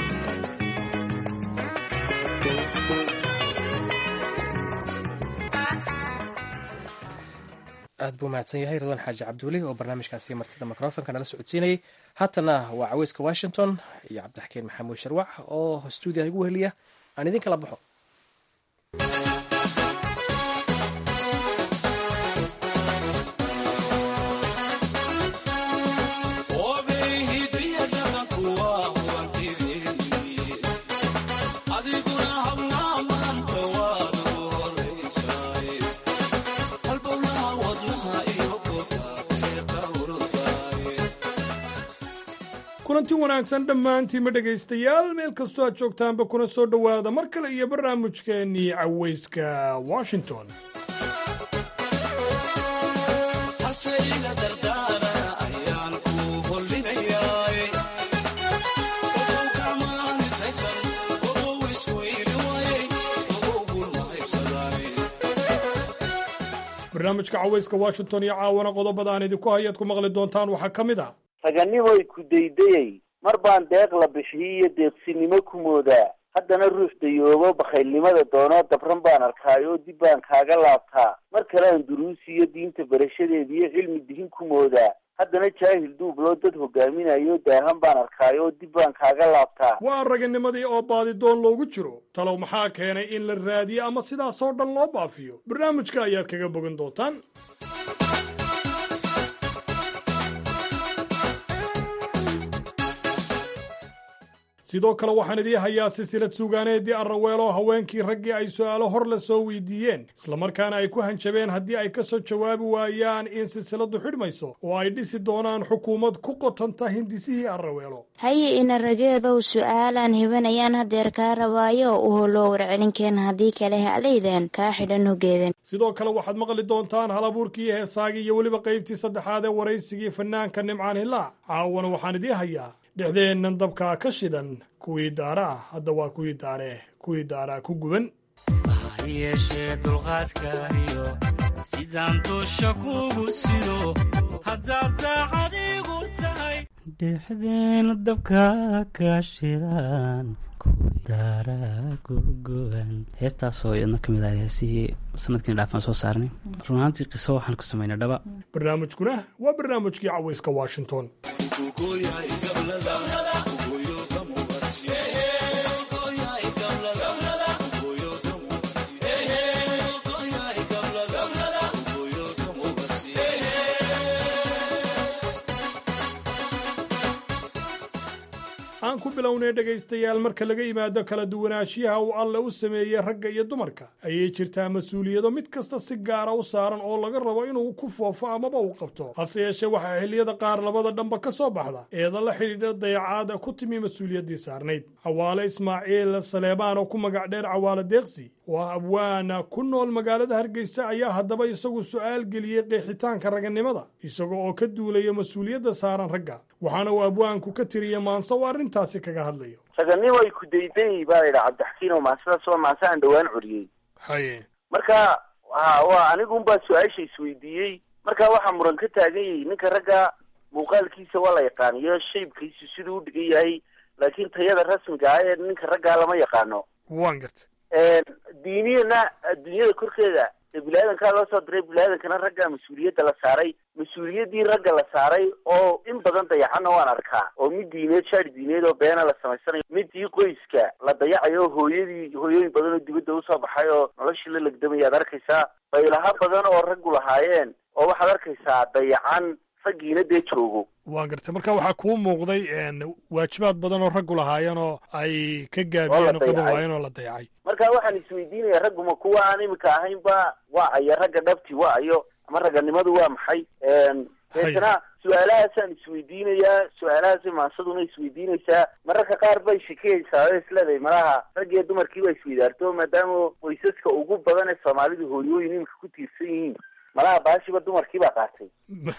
aad buu mahadsan yahay ridwaan xaaji cabdiweli oo barnaamijkaasi martida mikrofonka nala socodsiinayay haatana waa caweyska washington iyo cabdixakiin maxamuud sharwac oo stuudiyaha igu weheliya aan idin kala baxo kulanti wanaagsan dhammaantiinma dhegaystayaal meel kastoo aad joogtaanba kuna soo dhowaada mar kale iyo barnaamijkeennii caweyska washington barnaamijka caweyska washington iyo caawana qodobada aan idinku hayaad ku maqli doontaan waxaa ka mid ah raganimoy ku daydayay mar baan deeq la bixiyey iyo deeqsinimo ku moodaa haddana ruux dayoobo bakhaylnimada doonoo dabran baan arkaayoo dib baan kaaga laabtaa mar kale aan duruusiyo diinta barashadeeda iyo cilmi dihin ku moodaa haddana jaahil duubloo dad hogaaminayo daahan baan arkaayoo dib baan kaaga laabtaa waa raganimadii oo baadidoon loogu jiro talow maxaa keenay in la raadiyo ama sidaasoo dhan loo baafiyo barnaamijka ayaad kaga bogan doontaan sidoo kale waxaan idii hayaa silsilad suugaaneedii arraweelo haweenkii raggii ay su'aalo hor la soo weydiiyeen islamarkaana ay ku hanjabeen haddii ay ka soo jawaabi waayaan in silsiladu xidhmayso oo ay dhisi doonaan xukuumad ku qotanta hindisihii arraweelo haye ina rageedow su'aalaan hibanayaan hadeer kaa rabaayo oo u holoo warcelinkeen haddii kale halaydan kaa xidhan hogeedan sidoo kale waxaad maqli doontaan halabuurkii heesaagii iyo weliba qaybtii saddexaad ee waraysigii fanaanka nimcaan hilaac caawana waxaan idii hayaa dhexdeennan dabkaa ka shidan kuwii daara ah hadda waa kuwii daare kuwii daaraa ku guban ha yeeshee dulqaadkaayo sidaan dusha kugu sido haddaad daacad igu tahay dhexdeena dabka ka shidan daara kugoan heestaasoo iyadna ka mid ah heesihii sanadkiina dhaafaan soo saarnay run ahaantii qiso waxaan ku samaynay dhaba barnaamijkuna waa barnaamijkii cawayska washington aan ku bilownay dhegaystayaal marka laga yimaado kala duwanaanshiyaha uu alle u sameeyey ragga iyo dumarka ayay jirtaa mas-uuliyado mid kasta si gaara u saaran oo laga rabo inuu ku foofo amaba uu qabto hase yeeshee waxaa xilliyada qaar labada dhanba ka soo baxda eeda la xidhiidha dayacaada ku timi mas-uuliyaddii saarnayd cawaale ismaaciil saleebaan oo ku magac dheer cawaale deeqsi oo ah abwaana ku nool magaalada hargeysa ayaa haddaba isagu su'aal geliyey qeexitaanka raganimada isaga oo ka duulaya mas-uuliyadda saaran ragga waxaana uu abwaanku ka tiriyey maanse uu arrintaasi kaga hadlayo raganimoy ku daydayay baa la yidhaha cabdixakiin oo maasadaas waa maase aan dhowaan curiyey haye marka ha waa anigunbaa su-aasha isweydiiyey marka waxaa muran ka taagan yahay ninka ragga muuqaalkiisa waa la yaqaaniyo shaybkiisu siduu u dhigan yahay laakiin tayada rasmiga ah ee ninka raggaa lama yaqaano waan garta diiniyana adduunyada korkeeda ee bini-aadankaa loo soo diray bini-aadankana ragga mas-uuliyadda la saaray mas-uuliyaddii ragga la saaray oo in badan dayacanna waan arkaa oo mid diineed shaari diineed oo beena la samaysanayo midii qoyska la dayacayo hooyadii hooyooyin badan oo dibadda usoo baxay oo noloshii la legdamaya ad arkaysaa baylaha badan oo raggu lahaayeen oo waxaad arkaysaa dayacan raggiina dee joogo waan gartay marka waxaa kuu muuqday waajibaad badan oo raggu lahaayeen oo ay ka gaabiyeen oo qaban waayeen oo la dayacay marka waxaan isweydiinaya ragguma kuwa aan imika ahaynba waa ayo ragga dhabti waa ayo ama ragganimadu waa maxay deetana su-aalahaasaan isweydiinayaa su-aalahaasay maasaduna isweydiinaysaa mararka qaar bay shikiyaysaa oo isleedahay malaha raggiyo dumarkii baa isweydaarto maadaama qoysaska ugu badan ee soomaalidu hooyooyin imika ku tiirsan yihiin malaha baashiba dumarkii baa qaatay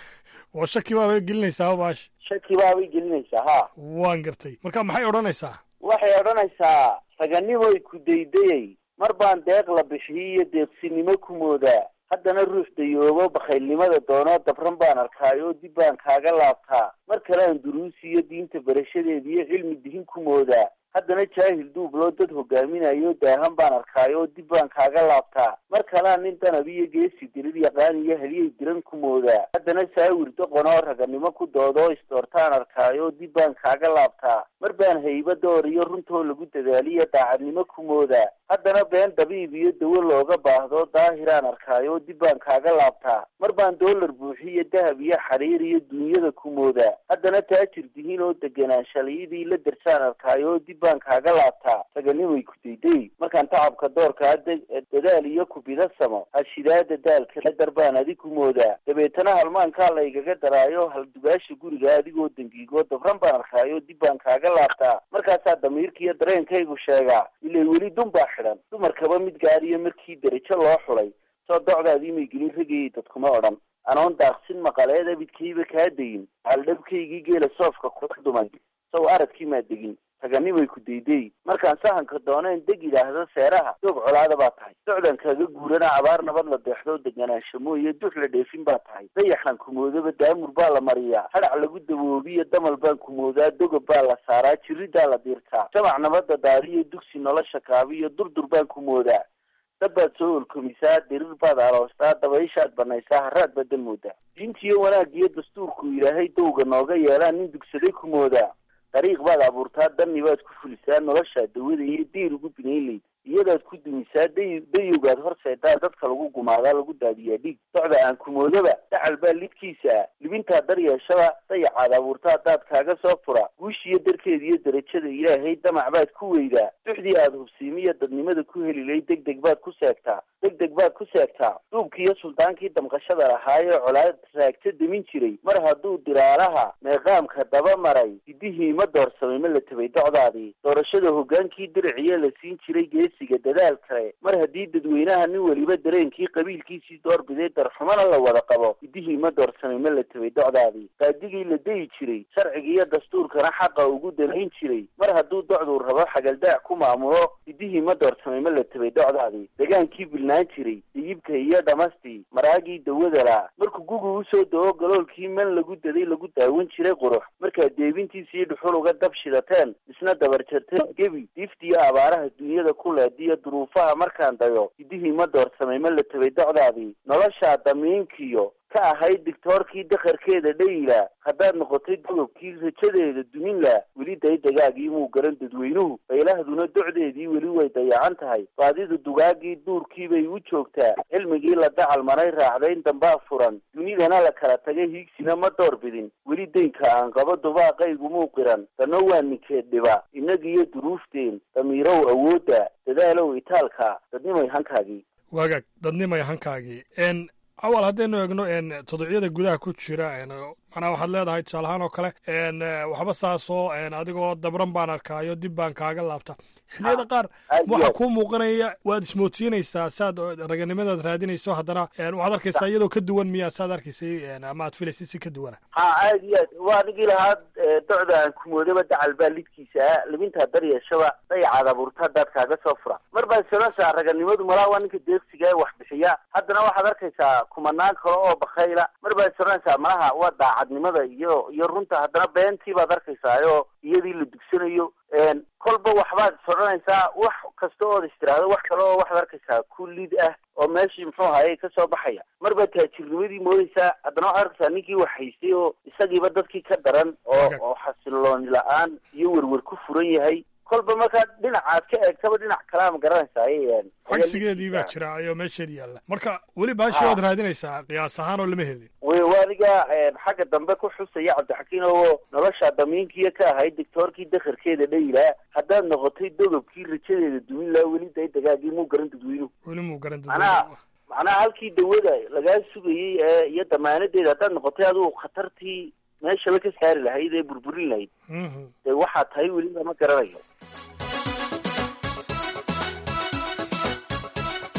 oo shaki baabay gelinaysaa baash shaki baabay gelinaysaa ha waan gartay marka maxay odhanaysaa waxay odhanaysaa raganimoy ku daydayay mar baan deeq la bixiyey iyo deeqsinimo ku moodaa haddana ruux dayoobo bakhaylnimada doonoo dabran baan arkaayoo dib baan kaaga laabtaa mar kale aan duruusi iyo diinta barashadeeda iyo cilmi dihin ku moodaa haddana jaahil duubloo dad hogaaminayo daahan baan arkaayoo dib baan kaaga laabtaa mar kalea nin danab iyo geesi dirir yaqaan iyo heliyay diran ku moodaa haddana saawir doqonoo raganimo ku doodoo isdoortaan arkaayoo dib baan kaaga laabtaa mar baan hayba door iyo runtoo lagu dadaaliyo daacadnimo ku moodaa haddana been dabiib iyo dawo looga baahdo daahiraan arkaayoo dib baan kaaga laabtaa mar baan doolar buuxiyo dahab iyo xariir iyo duunyada ku moodaa haddana taajir dihin oo deganaan shalayadii la darsaan arkaayoo dib baan kaaga laabtaa raganimay ku dayday markaan tacabka doorkaa dadaal iyo kubida samo hashidaada daalka darbaan adig ku moodaa dabeetana halmaankaa laygaga daraayo haldugaasha guriga adigoo dangiigoo dabran baan arkaayo dib baan kaaga laabtaa markaasaa damiirkiiyo dareenkaygu sheegaa ilay weli dun baa xidhan dumarkaba mid gaariyo markii derajo loo xulay soo docdaadii may gelin ragayay dadkuma odhan anoon daaqsin maqaleed abidkayba kaa dayin haldhabkaygii geela soofka kula dumay sow aradkii maa degin raganimay ku dayday markaan sahanka dooneen deg yidhaahdo seeraha doog colaada baa tahay docdan kaga guurana abaar nabad la deexdo deganaansho mooye dux la dheefin baa tahay dayaxan kumoodaba daamur baa la mariyaa hadhac lagu daboobiyo damal baan kumoodaa dogob baa la saaraa jiridaa la diirtaa jamac nabada daariyo dugsi nolosha kaabiyo durdur baan kumoodaa dab baad soo olkomisaa dirir baad aloostaa dabayshaad banaysaa haraad baad dan moodaa diintiyo wanaagiyo dastuurku ilaahay dowga nooga yeelaa nin dugsaday ku moodaa dariiq baad abuurtaa danni baad ku fulisaa noloshaa dawada iyo diir ugu binaynlayd iyadaad ku dumisaa day dayowgaad horseedaa dadka lagu gumaadaa lagu daadiyaa dhiig docda aan kumoodaba dacal baa lidkiisa ah libintaa daryeeshada dayacaad abuurtaa haddaad kaaga soo fura guushiyo darkeeda iyo derajada ilaahay damac baad ku weydaa duxdii aad hubsiimiyo dadnimada ku helilay deg deg baad ku seegtaa deg deg baad ku seegtaa duubkiiyo suldaankii damqashada lahaayee colaad raagta demin jiray mar hadduu diraalaha meeqaamka daba maray hidihii ma doorsamay ma la tabay docdaadii doorashada hogaankii diriciye la siin jiray geesiga dadaal kale mar haddii dadweynaha nin weliba dareenkii qabiilkiisii doorbiday darxumana la wada qabo hidihii ma doorsamay ma la tabay docdaadii qaadigii la dayi jiray sharciga iyo dastuurkana xaqa ugu danayn jiray mar hadduu docduu rabo xagaldaac ku maamulo hidihii ma doorsamay ma la tabay docdaadii degaankii bilnaan jiray diyibka iyo dhamastii maraagii dawadala markuu gugu usoo dawo galoolkii man lagu daday lagu daawan jiray qurux markaad deebintiisii dhuxul uga dab shidateen isna dabarjarteen gebi diiftiyo abaaraha dunyada ku leediyo duruufaha markaan dayo hidihii ma doorsamay ma la tabay docdaadii noloshaa damiinkiyo ka ahayd digtoorkii dakharkeeda dhayila haddaad noqotay dogobkii rajadeeda dumin la weli daydagaagii muu garan dadweynuhu baylahduna docdeedii weli way dayacan tahay baadidu dugaagii duurkii bay u joogtaa cilmigii la dacal maray raacdayn dambaa furan dunidana la kala tagay hiigsina ma door bidin weli deynka aan qabo dubaaqaygu muu qiran dano waa ninkeed dhiba innagiiyo duruufteen damiirow awoodda dadaalow itaalka dadnimay hankaagii waagaag dadnimay hankaagii n awal haddaynu eegno n todocyada gudaha ku jira macnaa waxaad leedahay tusaale ahaan oo kale n waxba saasoo adigoo dabran baan arkaayo dib baan kaaga laabta xilliyada qaar waxaa kuu muuqanaya waad ismoodsiinaysaa saad raganimadaad raadinayso haddana waxaad arkaysaa iyadoo ka duwan miyaa saad arkaysay ama aad filaysay si ka duwana ha aad iyo aad waa nigii lahaa docda aan kumoodaba dacal baa lidkiisa ah libintaa daryeeshaba dayacaad abuurta haddaad kaaga soo fura mar baa sanasa raganimadu malaa waa ninka deeqsiga ee wax bixiya haddana waxaad arkaysaa kumanaan kale oo bakayla mar baa sanaysaa malaha waa daacadnimada iyo iyo runta haddana beentii baad arkaysaayoo iyadii la dugsanayo kolba waxbaad is odhanaysaa wax kasta ood istiraahdo wax kale oo waxaad arkaysaa ku lid ah oo meeshii muxuu ahaye kasoo baxaya mar baad taajirnimadii moodaysaa haddana waxaad arkaysaa ninkii wax haystay oo isagiiba dadkii ka daran oo oo xasilooni la-aan iyo werwer ku furan yahay kolba markaad dhinacaad ka eegtaba dhinac kalea ma garanaysaa cagsigeedii baa jira ayoo meesheedi yaalla marka weli baashi waad raadinaysaa qiyaas ahaan oo lama helin wy adiga xagga dambe ku xusaya cabdixakiin oo nolosha damiinkiiyo ka ahayd dictoorkii dakharkeeda dhayilaa haddaad noqotay dogobkii rajadeeda dumin laa weli day dagaagii muu garan dadweynuhu weli muu garan macnaha macnaha halkii dawada lagaa sugayey ee iyo damaanadeeda haddaad noqotay adigu khatartii meeshaba ka saari lahayd ee burburin lahayd dee waxaa tahay weli lama garanayo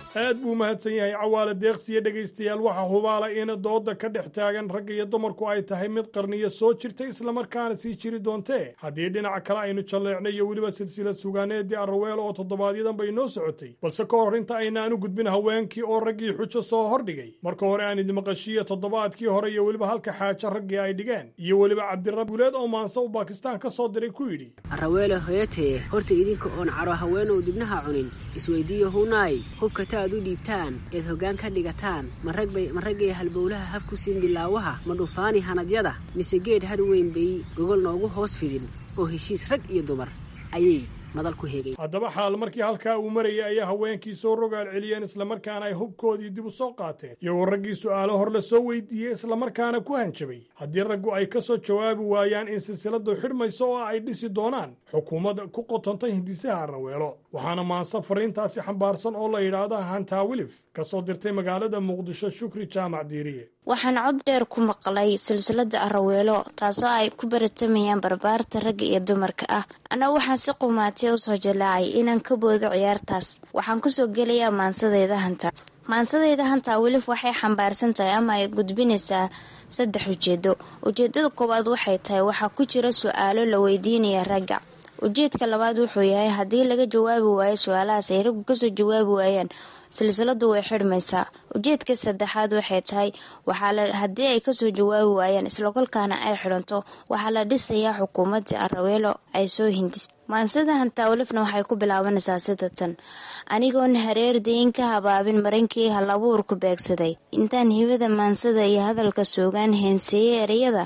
aad buu mahadsan yahay cawaale deeqsiya dhegaystayaal waxaa hubaala in dooda ka dhex taagan ragga iyo dumarku ay tahay mid qarniyo soo jirta islamarkaana sii jiri doontee haddii dhinaca kale aynu jalleecnay iyo weliba silsilad sugaaneedii arraweelo oo toddobaadyaddan bay noo socotay balse ka hor inta aynaan u gudbin haweenkii oo raggii xujo soo hordhigay marka hore aan idimaqashiiya toddobaadkii hore iyo weliba halka xaajo raggii ay dhigeen iyo weliba cabdirab guuleed oo maanse uu baakistaan ka soo diray ku yidhi arraweele hoyatee horta idinka oon caro haweenow dibnaha cunin isweydiiyo hunaay hubkata aad u dhiibtaan eed hoggaan ka dhigataan ma raggay halbowlaha hab ku siin bilaawaha ma dhufaani hanadyada mise geed har weyn bay gogol noogu hoos fidin oo heshiis rag iyo dumar ayay madal ku hegay haddaba xaal markii halkaa uu marayay ayaa haweenkii soo rogaal celiyeen islamarkaana ay hubkoodii dib u soo qaateen iyagoo raggii su'aalo hor la soo weydiiyey islamarkaana ku hanjabay haddii raggu ay ka soo jawaabi waayaan in silsiladu xidhmayso oo ay dhisi doonaan xukuumadda ku qotonta hindisaha arraweelo waxaana maanse fariintaasi xambaarsan oo la yidhaahda hantaa wilif ka soo dirtay magaalada muqdisho shukri jaamac diiriye waxaan cod dheer ku maqlay silsilada araweelo taasoo ay ku baratamayaan barbaarta ragga iyo dumarka ah anna waxaan si qumaatee usoo jalaacay inaan ka boodo ciyaartaas waxaan kusoo gelayaa maansadeyda hanta maansadeyda hantaa welif waxay xambaarsan tahay ama ay gudbinaysaa saddex ujeedo ujeedada koowaad waxay tahay waxaa ku jira su-aalo la weydiinaya ragga ujeedka labaad wuxuu yahay haddii laga jawaabi waayo su-aalahaas ay raggu kasoo jawaabi waayaan silsiladu way xidhmaysaa ujeedka saddexaad waxay tahay haddii ay kasoo jawaabi waayaan islakolkaana ay xidhanto waxaa la dhisayaa xukuumadii araweelo ay soo hindis maansada hantaawlifna waxay ku bilaabanaysaa sidatan anigoon hareer dayn ka habaabin marankii halabuurku beegsaday intaan hibada maansada iyo hadalka soogaan heenseeyey ereyada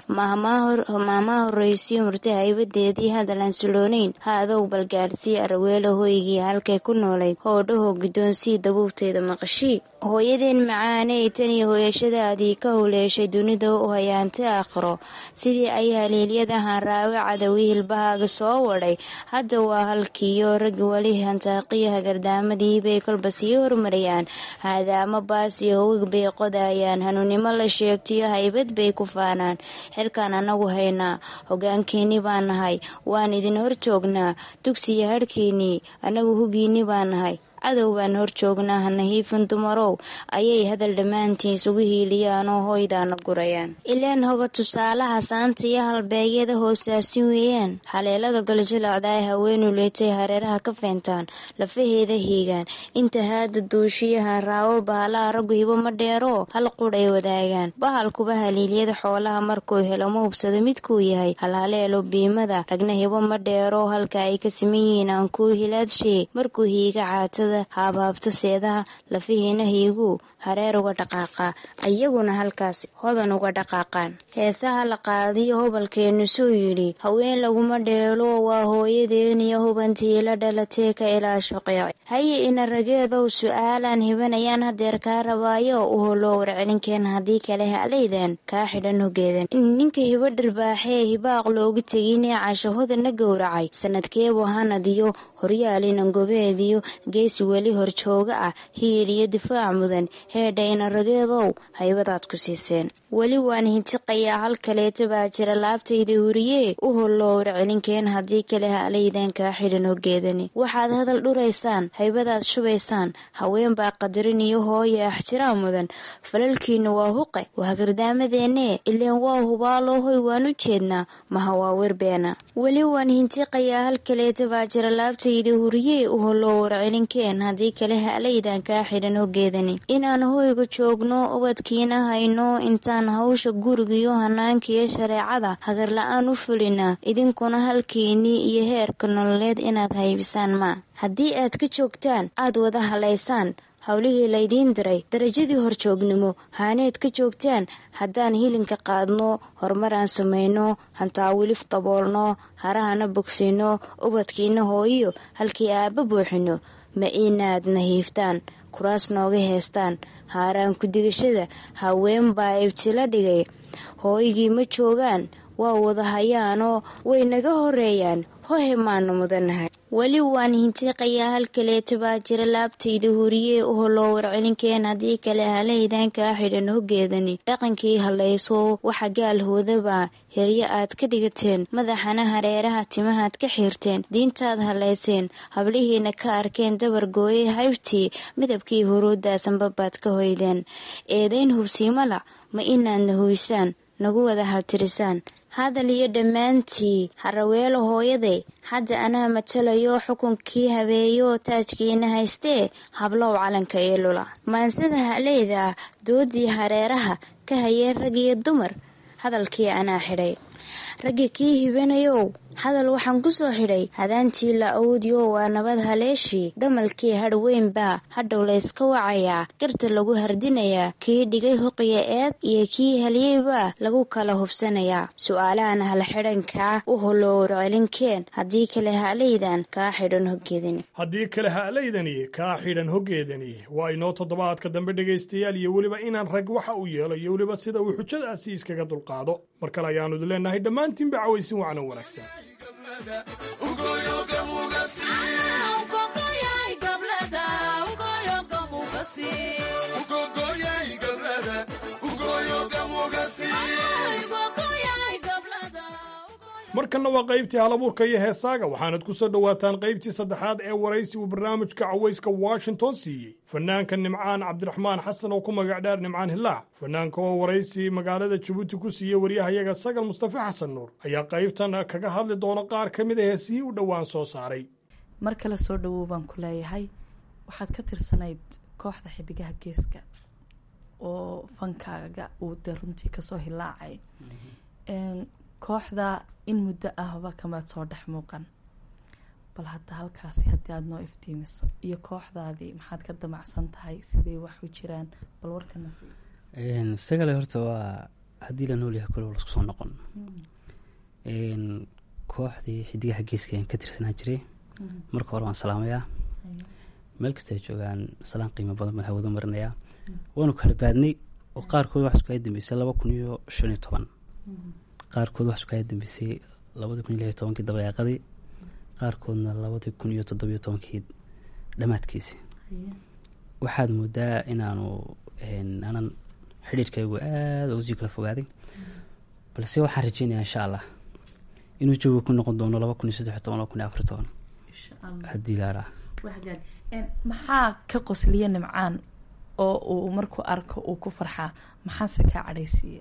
maahmaa horreysiyo murti haybadeedii hadalaan siloonayn ha adow balgaadhsii araweelo hoygii halkay ku noolayd hoodhaho guddoonsii dabuubteeda maqashii hooyadeen macaaney tan iyo hooyashadaadii ka huleeshay dunida u hayaantay aakhiro sidii ay haliilyadahan raawe cadawi hilbahaaga soo wadhay hadda waa halkiiyo ragga weli hantaaqiyo hagardaamadii bay kolba sii hormarayaan haadaamo baas iyo howig bay qodayaan hanuunnimo la sheegtiyo haybad bay ku faanaan xilkaan annagu haynaa hogaankiinni baan nahay waan idin hor joognaa dugsiyo hadhkiinnii annagu hugiinni baan nahay cadow baan hor joognaa hanahiifin dumarow ayay hadal dhammaantiin isugu hiiliyaan oo hoydaana gurayaan ileen hoga tusaalaha saanta iyo halbeegyada hoosaasin weeyaan haleelada galjilacda ay haweenu leetay hareeraha ka feentaan lafaheeda hiigaan inta haada duushiyaha raawo bahalaha raggu hibo ma dheeroo hal qudhay wadaagaan bahalkuba haliilyada xoolaha markuu helo ma hubsado midkuu yahay halhaleelo biimada ragna hibo ma dheeroo halka ay ka siman yihiin aan kuu hilaadshe markuu hiiga caatada haabhaabto seedaha lafihiina hiiguu hareer uga dhaqaaqaa iyaguna halkaas hodan uga dhaqaaqaan heesaha la qaadiyo hobalkeennu suu yidhi haween laguma dheelo waa hooyadeeniyo hubantii la dhalatee ka ilaasho qeec haye ina rageedow su-aalaan hibanayaan hadeer kaa rabaayo u holoo warcelinkeen haddii kale halaydan kaa xidhan hogeedan ninka hibo dharbaaxee hibaaq loogu teginee cashahodana gowracay sanadkeebu hanadiyo horyaalina gobeediyo geesi weli horjooga ah hiil iyo difaac mudan heedha ina rageedow haybadaad ku siiseen weli waan hintiqayaa hal kaleeta baa jira laabtayda huriyee u hollowr celinkeen haddii kale halaydan kaa xidhan hogeedani waxaad hadal dhuraysaan haybadaad shubaysaan haween baa qadarin iyo hooya axtiraam mudan falalkiinu waa huqe waa gardaamadeennee ileen waa hubaaloo hoy waan u jeednaa maha waa werbeena weli waan hintiqayaa hal kaleeta baa jira laabtayda huriyee u hollowr celinkeen haddii kale halaydan kaa xidhan hogeedani inaan hoyga joogno ubadkiina hayno intaan hawsha gurigiyo hanaankiiyo shareecada hagarla-aan u fulinaa idinkuna halkiinnii iyo heerka nololeed inaad haybisaan maa haddii aad ka joogtaan aad wada halaysaan howlihii laydiin diray darajadii horjoognimo haaneed ka joogtaan haddaan hilinka qaadno horumaraan samayno hantaawilif daboolno harahana bogsiino ubadkiina hooyiyo halkii aabba buuxino ma inaad nahiiftaan kuraas nooga heestaan haaraan ku-digashada haween baa ibtila dhigay hooygii ma joogaan waa wada hayaanoo way naga horeeyaan hohe maanu mudanahay weli waan hintiiqayaa halkaleeta baa jira laabtayda huriyee uho loo warcelinkeen haddii kale halaydan kaa xidhan hoggeedani dhaqankii hallayso waxa gaalhoodabaa heryo aad ka dhigateen madaxana hareeraha timahaad ka xiirteen diintaad hallayseen hablihiina ka arkeen dabar gooyey haybtii midabkii huruuddaasanbabaad ka hoydeen eedayn hubsiimala ma inaadna huysaan nagu wada haltirisaan hadal iyo dhammaantii haraweelo hooyaday hadda anaa matalayo xukunkii habeeyo taajkiina haystee hablow calanka ee lula maansada haleyda doodii hareeraha ka hayee rag iyo dumar hadalkii anaa xidhay ragga kii hibanayow hadal waxaan ku soo xidhay hadaantii la awdiyo waa nabad haleeshii damalkii hadh weynbaa hadhow layska wacayaa garta lagu hardinayaa kii dhigay huqiya eed iyo kii halyeybaa lagu kala hubsanayaa su-aalahan halxidhankaa u holoo warcelinkeen haddii kale halaydan kaa xidhan hoggeedani haddii kale ha'laydani kaa xidhan hoggeedani waa inoo toddobaadka dambe dhegaystayaal iyo weliba inaan rag waxa uu yeelo iyo weliba sida uu xujadaasi iskaga dulqaado mar kale ayaannu idin leenahay dhammaantiinba cawaysin wacno wanaagsan markanna waa qaybtii halabuurka iyo heesaaga waxaanad ku soo dhowaataan qaybtii saddexaad ee waraysi uu barnaamijka cawayska washington siiyey fanaanka nimcaan cabdiraxmaan xasan oo ku magac dheer nimcaan hilaac fanaanka oo waraysi magaalada jabuuti ku siiyey waryahayaga sagal mustafa xasan nuur ayaa qaybtan kaga hadli doona qaar ka mid a heesihii u dhowaan soo saaray mar kale soo dhawow baan ku leeyahay waxaad ka tirsanayd kooxda xidigaha geeska oo fankaaga uu dee runtii kasoo hilaacay kooxda in muddo ahba kamaad soo dhex muuqan bal hadda halkaasi haddii aada noo iftiimiso iyo kooxdaadii maxaad ka damacsan tahay siday wax u jiraan bal warkana sii sagale horta waa haddii la noolyahay kule lasku soo noqon kooxdii xidigaha geeska ayaan ka tirsanaa jiray marka hore waan salaamayaa meel kasta ay joogaan salaan qiimo badan baan hawada marinayaa waanu kala baadnay oo qaarkood wax isku ay dambeysay laba kun iyo shan iyo toban qaarkood wax isku ay dambeysay labadii kun iyo lix iyo tobankii dabayaaqadii qaarkoodna labadii kun iyo toddobiyo tobankii dhammaadkiisi waxaad moodaa inaanu aanan xidhiirkaygu aada usii kala fogaaday balse waxaan rajeynayaa insha allah inuu jawiga ku noqon doono laba kun iyo saddex iyo toban laba kun iyo afar iyo toban haddii laadhaa maxaa ka qosliya nimcaan oo uu markuu arko uu ku farxaa maxaase kaa cadhaysiiya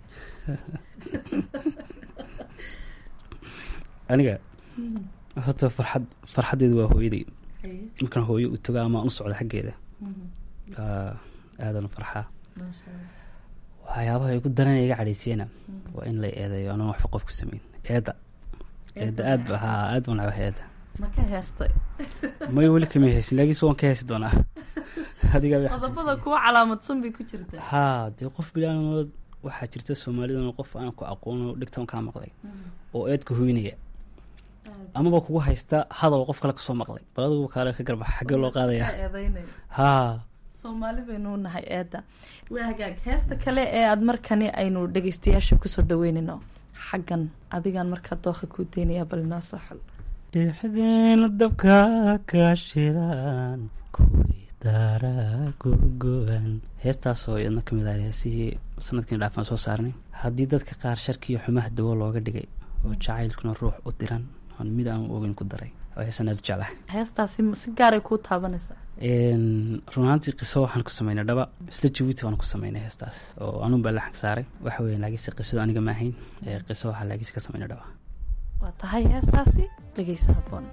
aniga horta farxad farxaddeedu waa hooyaday markaan hooyo u tago ama aan u socdo xaggeeda aadan u farxaa waxyaabaha igu daran iga cadhaysiyana waa in la eedeeyo anaan waxba qof ku sameyn eedda eedda aad ba haa aad baan nacba eedda ma ka heestay may weli kama heesin laakiinse waan ka heesi doonaa adigaa qodobada kuwa calaamadsan bay ku jirtaa haa dee qof bilaanood waxaa jirta soomaalidan qof aan ku aqoono dhigtan kaa maqlay oo eedka hoynaya amaba kugu haysta hadal qof kale kasoo maqlay bal adigu kaale ka garbax xaggee loo qaadaya haa soomaali baynu nahay eedda waa hagaag heesta kale ee aada markani aynu dhegeystayaasha kusoo dhaweynayno xaggan adigaan markaa dooqa kuu deynayaa bal inoo soo xol dhexdeena dabka ka shidan kuwii daara gogo-an heestaasoo iyadna ka mid ah heesihii sanadkiina dhaafaan soo saarnay haddii dadka qaar sharkiiyo xumaha dawo looga dhigay oo jacaylkuna ruux u diran oon mid aan ogeyn ku daray oo heesaan aad u jeclahay heestaasi si gaaray kuu taabanaysaa runaantii qiso waxaan ku sameynay dhaba isla jabuuti waan ku sameynay heestaas oo anuun baa laxanka saaray waxa weya laakiinse qisadu aniga ma ahayn qiso waxaa laakiinse ka sameynay dhaba waa tahay heestaasi dhegeysa haboon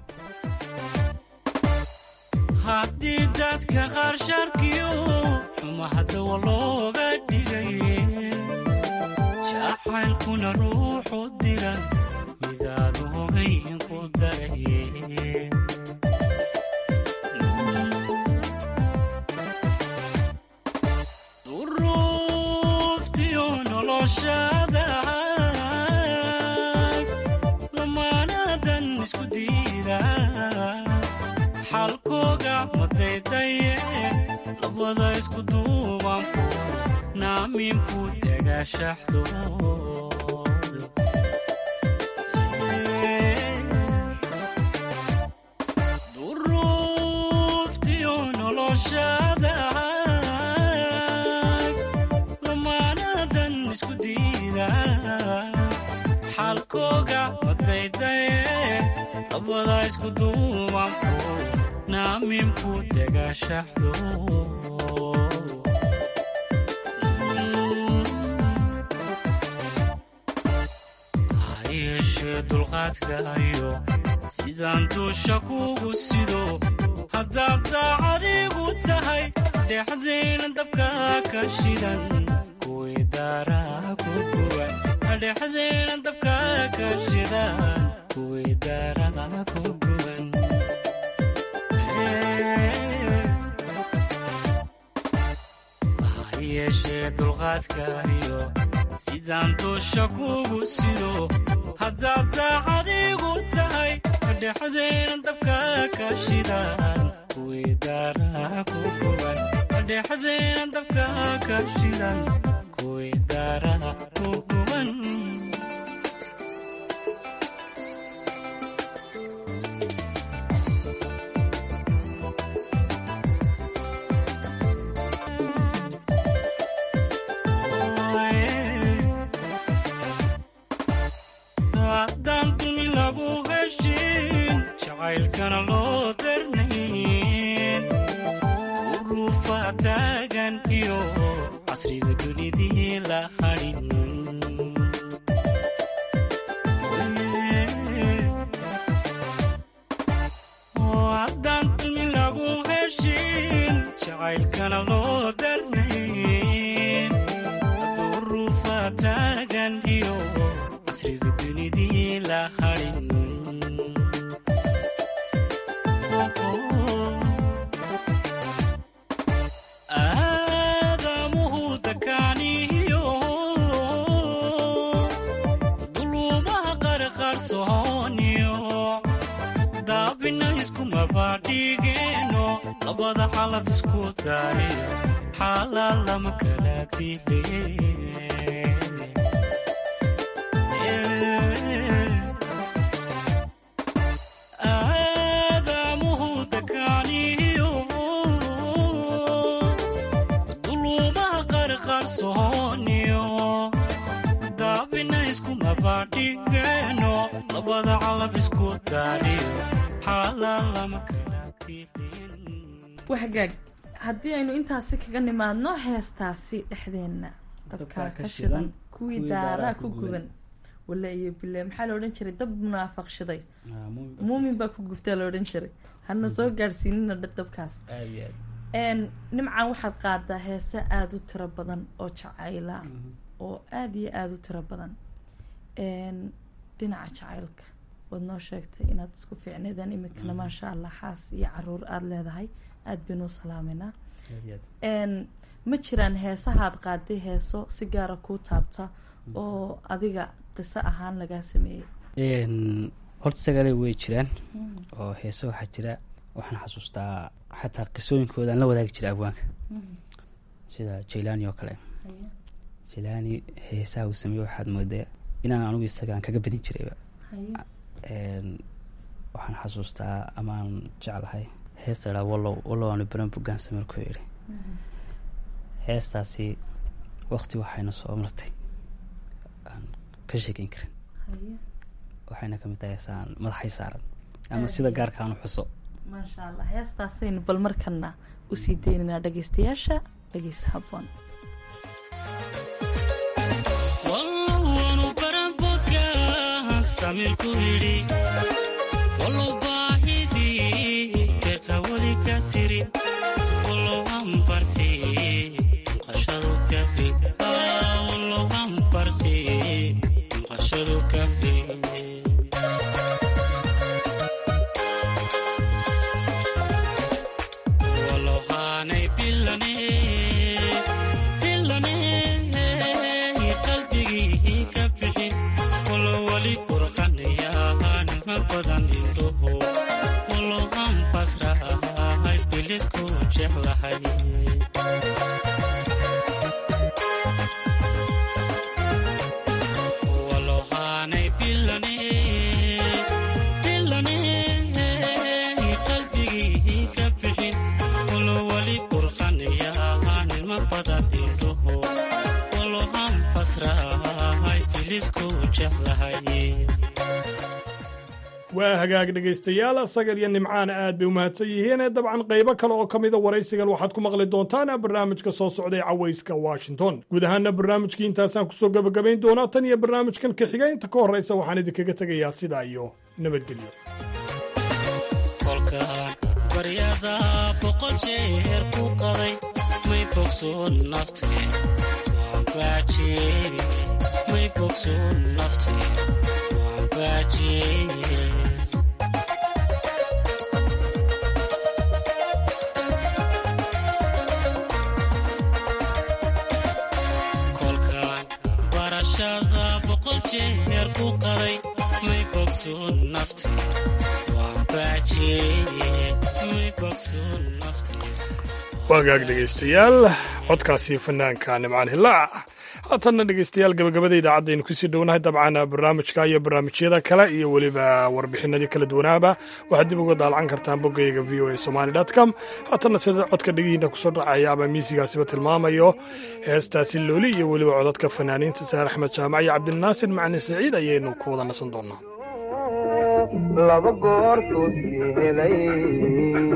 haddii dadka qaar sharkiyo xumahadawa looga dhigay jacaylkuna ruuxu dira midaad ogayn ku daray duruuftiyo noloshada lamaanadan isku diida xalkooga madaydaye labada isku duubanku naamiinku degashaxdoodu xaalkooga madaydaye labada isku duubanku naaminku degaashaxdo ha yeeshee dulqaadkaayo sidaan duusha kugu sido haddaad daacadigu tahay dhexdayna dabka ka shidan kuwii daaraa ku guban dhexdayna dabka ka shidan kuwii daaraa ku guban ha yeeshee dulqaadkaayo sidaan duusha kugu sido haddaad daacadigu tahay dhexdayna dabka ka shidan kuwii daaraa ku guban dhexdayna dabka ka shidan kuwii daaraa ku guban haddaan dumi lagu heshin jacaylkana loo darnayn uruufa taagan iyo casriga dunidii la hadhin haddaan dumi lagu heshin jacaylkana loo darnayn uruufa taagan iyo casriga dunidii la hadhin aadamuhu dakaaniyo duluumaha qarqarsooniyo daabina iskumabadhigeeno labada xalaf isku daariyo xaalaa lama kala dile aadamuhu dakaaniyo duluumaha qarqarsooniyo daabina iskumabadhigeeno labada calab isku daariyo xaalaa lama kala waxgaag haddii aynu intaasi kaga nimaadno heestaasi dhexdeenna dabkaa ka shidan kuwii daaraa ku guban wala iyo bile maxaa la odhan jiray dab munaafaq shiday muumin baa ku gubtaa la odhan jiray hana soo gaadhsiinina dabkaas nimcan waxaad qaadaa heese aada u tiro badan oo jacayla oo aada iyo aada u tiro badan dhinaca jacaylka waad noo sheegtay inaad isku fiicneedaan iminkana maasha allah xaas iyo caruur aada leedahay aada baynu u salaameynaa ma jiraan heesahaad qaaday heeso si gaara kuu taabta oo adiga qiso ahaan lagaa sameeyey horta sagale way jiraan oo heese waxaa jira waxaan xasuustaa xataa qisooyinkooda aan la wadaagi jiray abwaanka sida jailani oo kale jailani heesaha uu sameeye waxaad moodaa inaan anugu isagaan kaga badin jirayba waxaan xasuustaa amaan jeclahay heesta idhaa wallow wallow aanu baran bugaan sameerku yidhi heestaasi wakti waxayna soo martay aan ka sheekeyn karin waxayna kamid tahay heesaan madaxay saaran ama sida gaarka aan u xuso maasha allah heestaasaynu bal markana usii daynaynaa dhegeystayaasha dhegeysa haboon wallowanu baran bugaan samirku yidhi wallow baahidii beerka weli ka tiri wallow aan barti maqashadu kafi wallow aan barti maqashadu kafi wallow haanay bilane bilane qalbigii ka bixin wallow weli burqanayaan ma badan indhoho wallow aan basrahay bilisku jeclahay wallow haanay bilane bilane qalbigii ka bixin wallow weli burqanayaan ma badan indhoho wallow aan basrahay wiilisku jeclahay waa hagaag dhegaystayaal sagal iyo nimcaana aad bay u mahadsan yihiin dabcan qaybo kale oo ka mida waraysigan waxaad ku maqli doontaan barnaamijka soo socday cawayska washington guud ahaana barnaamijkii intaasaan kusoo gabagabayn doonaa tan iyo barnaamijkan ka xiga inta ka horraysa waxaan idinkaga tegayaa sidaa iyo nabadgelyo kolkaan baryada boqol jeer ku qaday may bogsoon naftee waan baajiyey may bogsoon naftee waan baajiyey kolkaan barashada boqol jeer ku qaday may bogsoon naftee waan baajiyey may bogsoon naftee waagaag dhegaystayaal codkaasi fanaanka nimcaan hilaac haatanna dhegaystayaal gabagabada idaacaddaaynu kusii dhownahay dabcan barnaamijka iyo barnaamijyada kale iyo weliba warbixinadii kala duwanaaba waxaad dib uga daalacan kartaan boggayga v o a somali com haatanna sida codka dhegihiina kusoo dhacaya ama miisigaasiba tilmaamayo heestaasi looli iyo weliba codadka fanaaniinta saar axmed jaamac iyo cabdinaasir macni saciid ayaynu ku wada nasan doonaa laba goortoodkii helay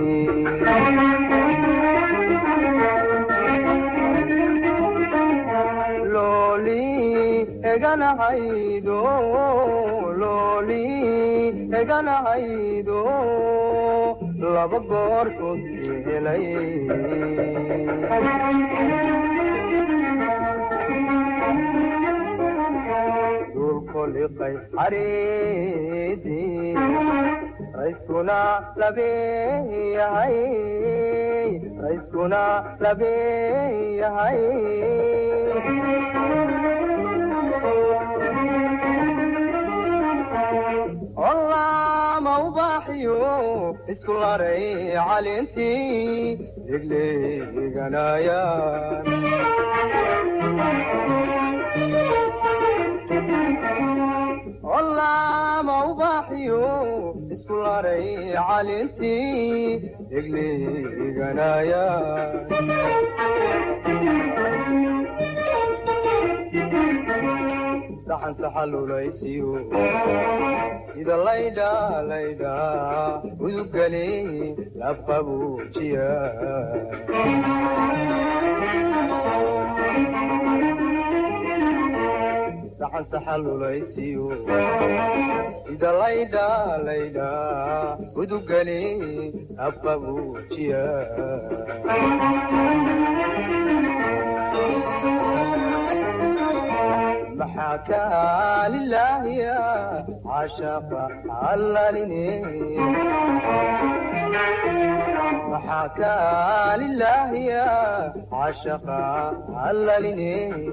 looli eganahaydo looli eganahaydo laba goortoodkii helay dulkoliqay xariidii rayskuna labeeyahay rayskuna labeeyahay olaama ubaaxiyo isku laray calintii degleeganayaan olaama ubaaxiyo isku laray calintii degleeganaya saxan saxalulaysiyo sida laydha laydha udugale labqabuujiya saxan saxalulaysiyo sida laydha laydha udugale labqabuujiya maxaa kaa lilaahiya cashaqa allalini maxaa kaa lilaahiya cashaqa allalini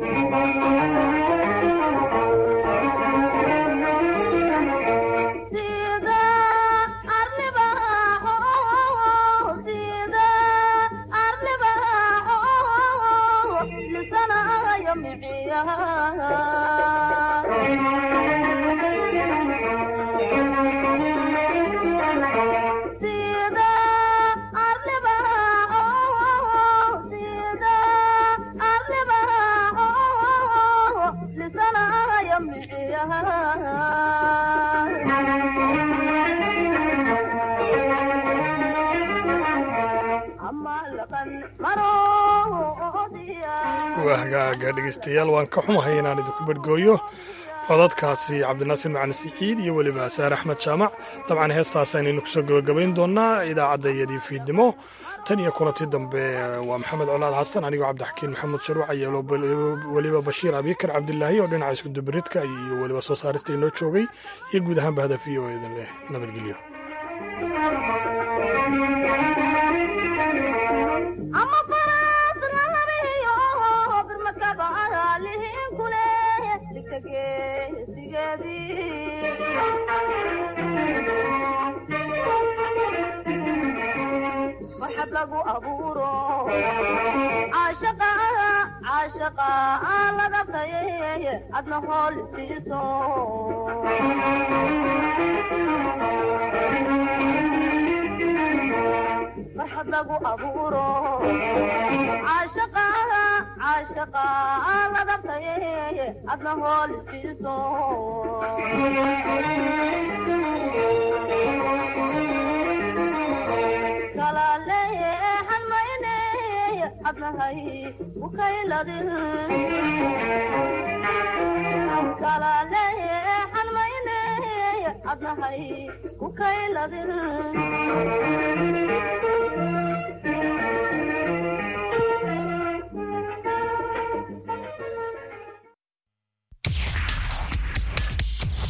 waa hagaaga dhegaystayaal waan ka xumahay inaan idinku badhgooyo codadkaasi cabdinaasir macali siciid iyo weliba saar axmed jaamac dabcan heestaas aynaynu kusoo gabagabayn doonaa idaacadda iyadii fiidnimo tan iyo kulanti dambe waa maxamed colaad xasan anigoo cabdixakiin maxamuud sharuuc iyo weliba bashiir abikar cabdilaahi oo dhinaca iskudubaridka iyo weliba soo saarista inoo joogay iyo guud ahaanba hadaf v o edan leh nabadgelyo waxab lagu abuuro caashaqa caashaqa laga taye adna hool siiso farxad lagu abuuro caashaqa caashaqa caashaqa ladabtaye adna hoolisiiso kalaaleexan mayne adnahay ukayladin kalaaleexan mayne adnahay ukayladin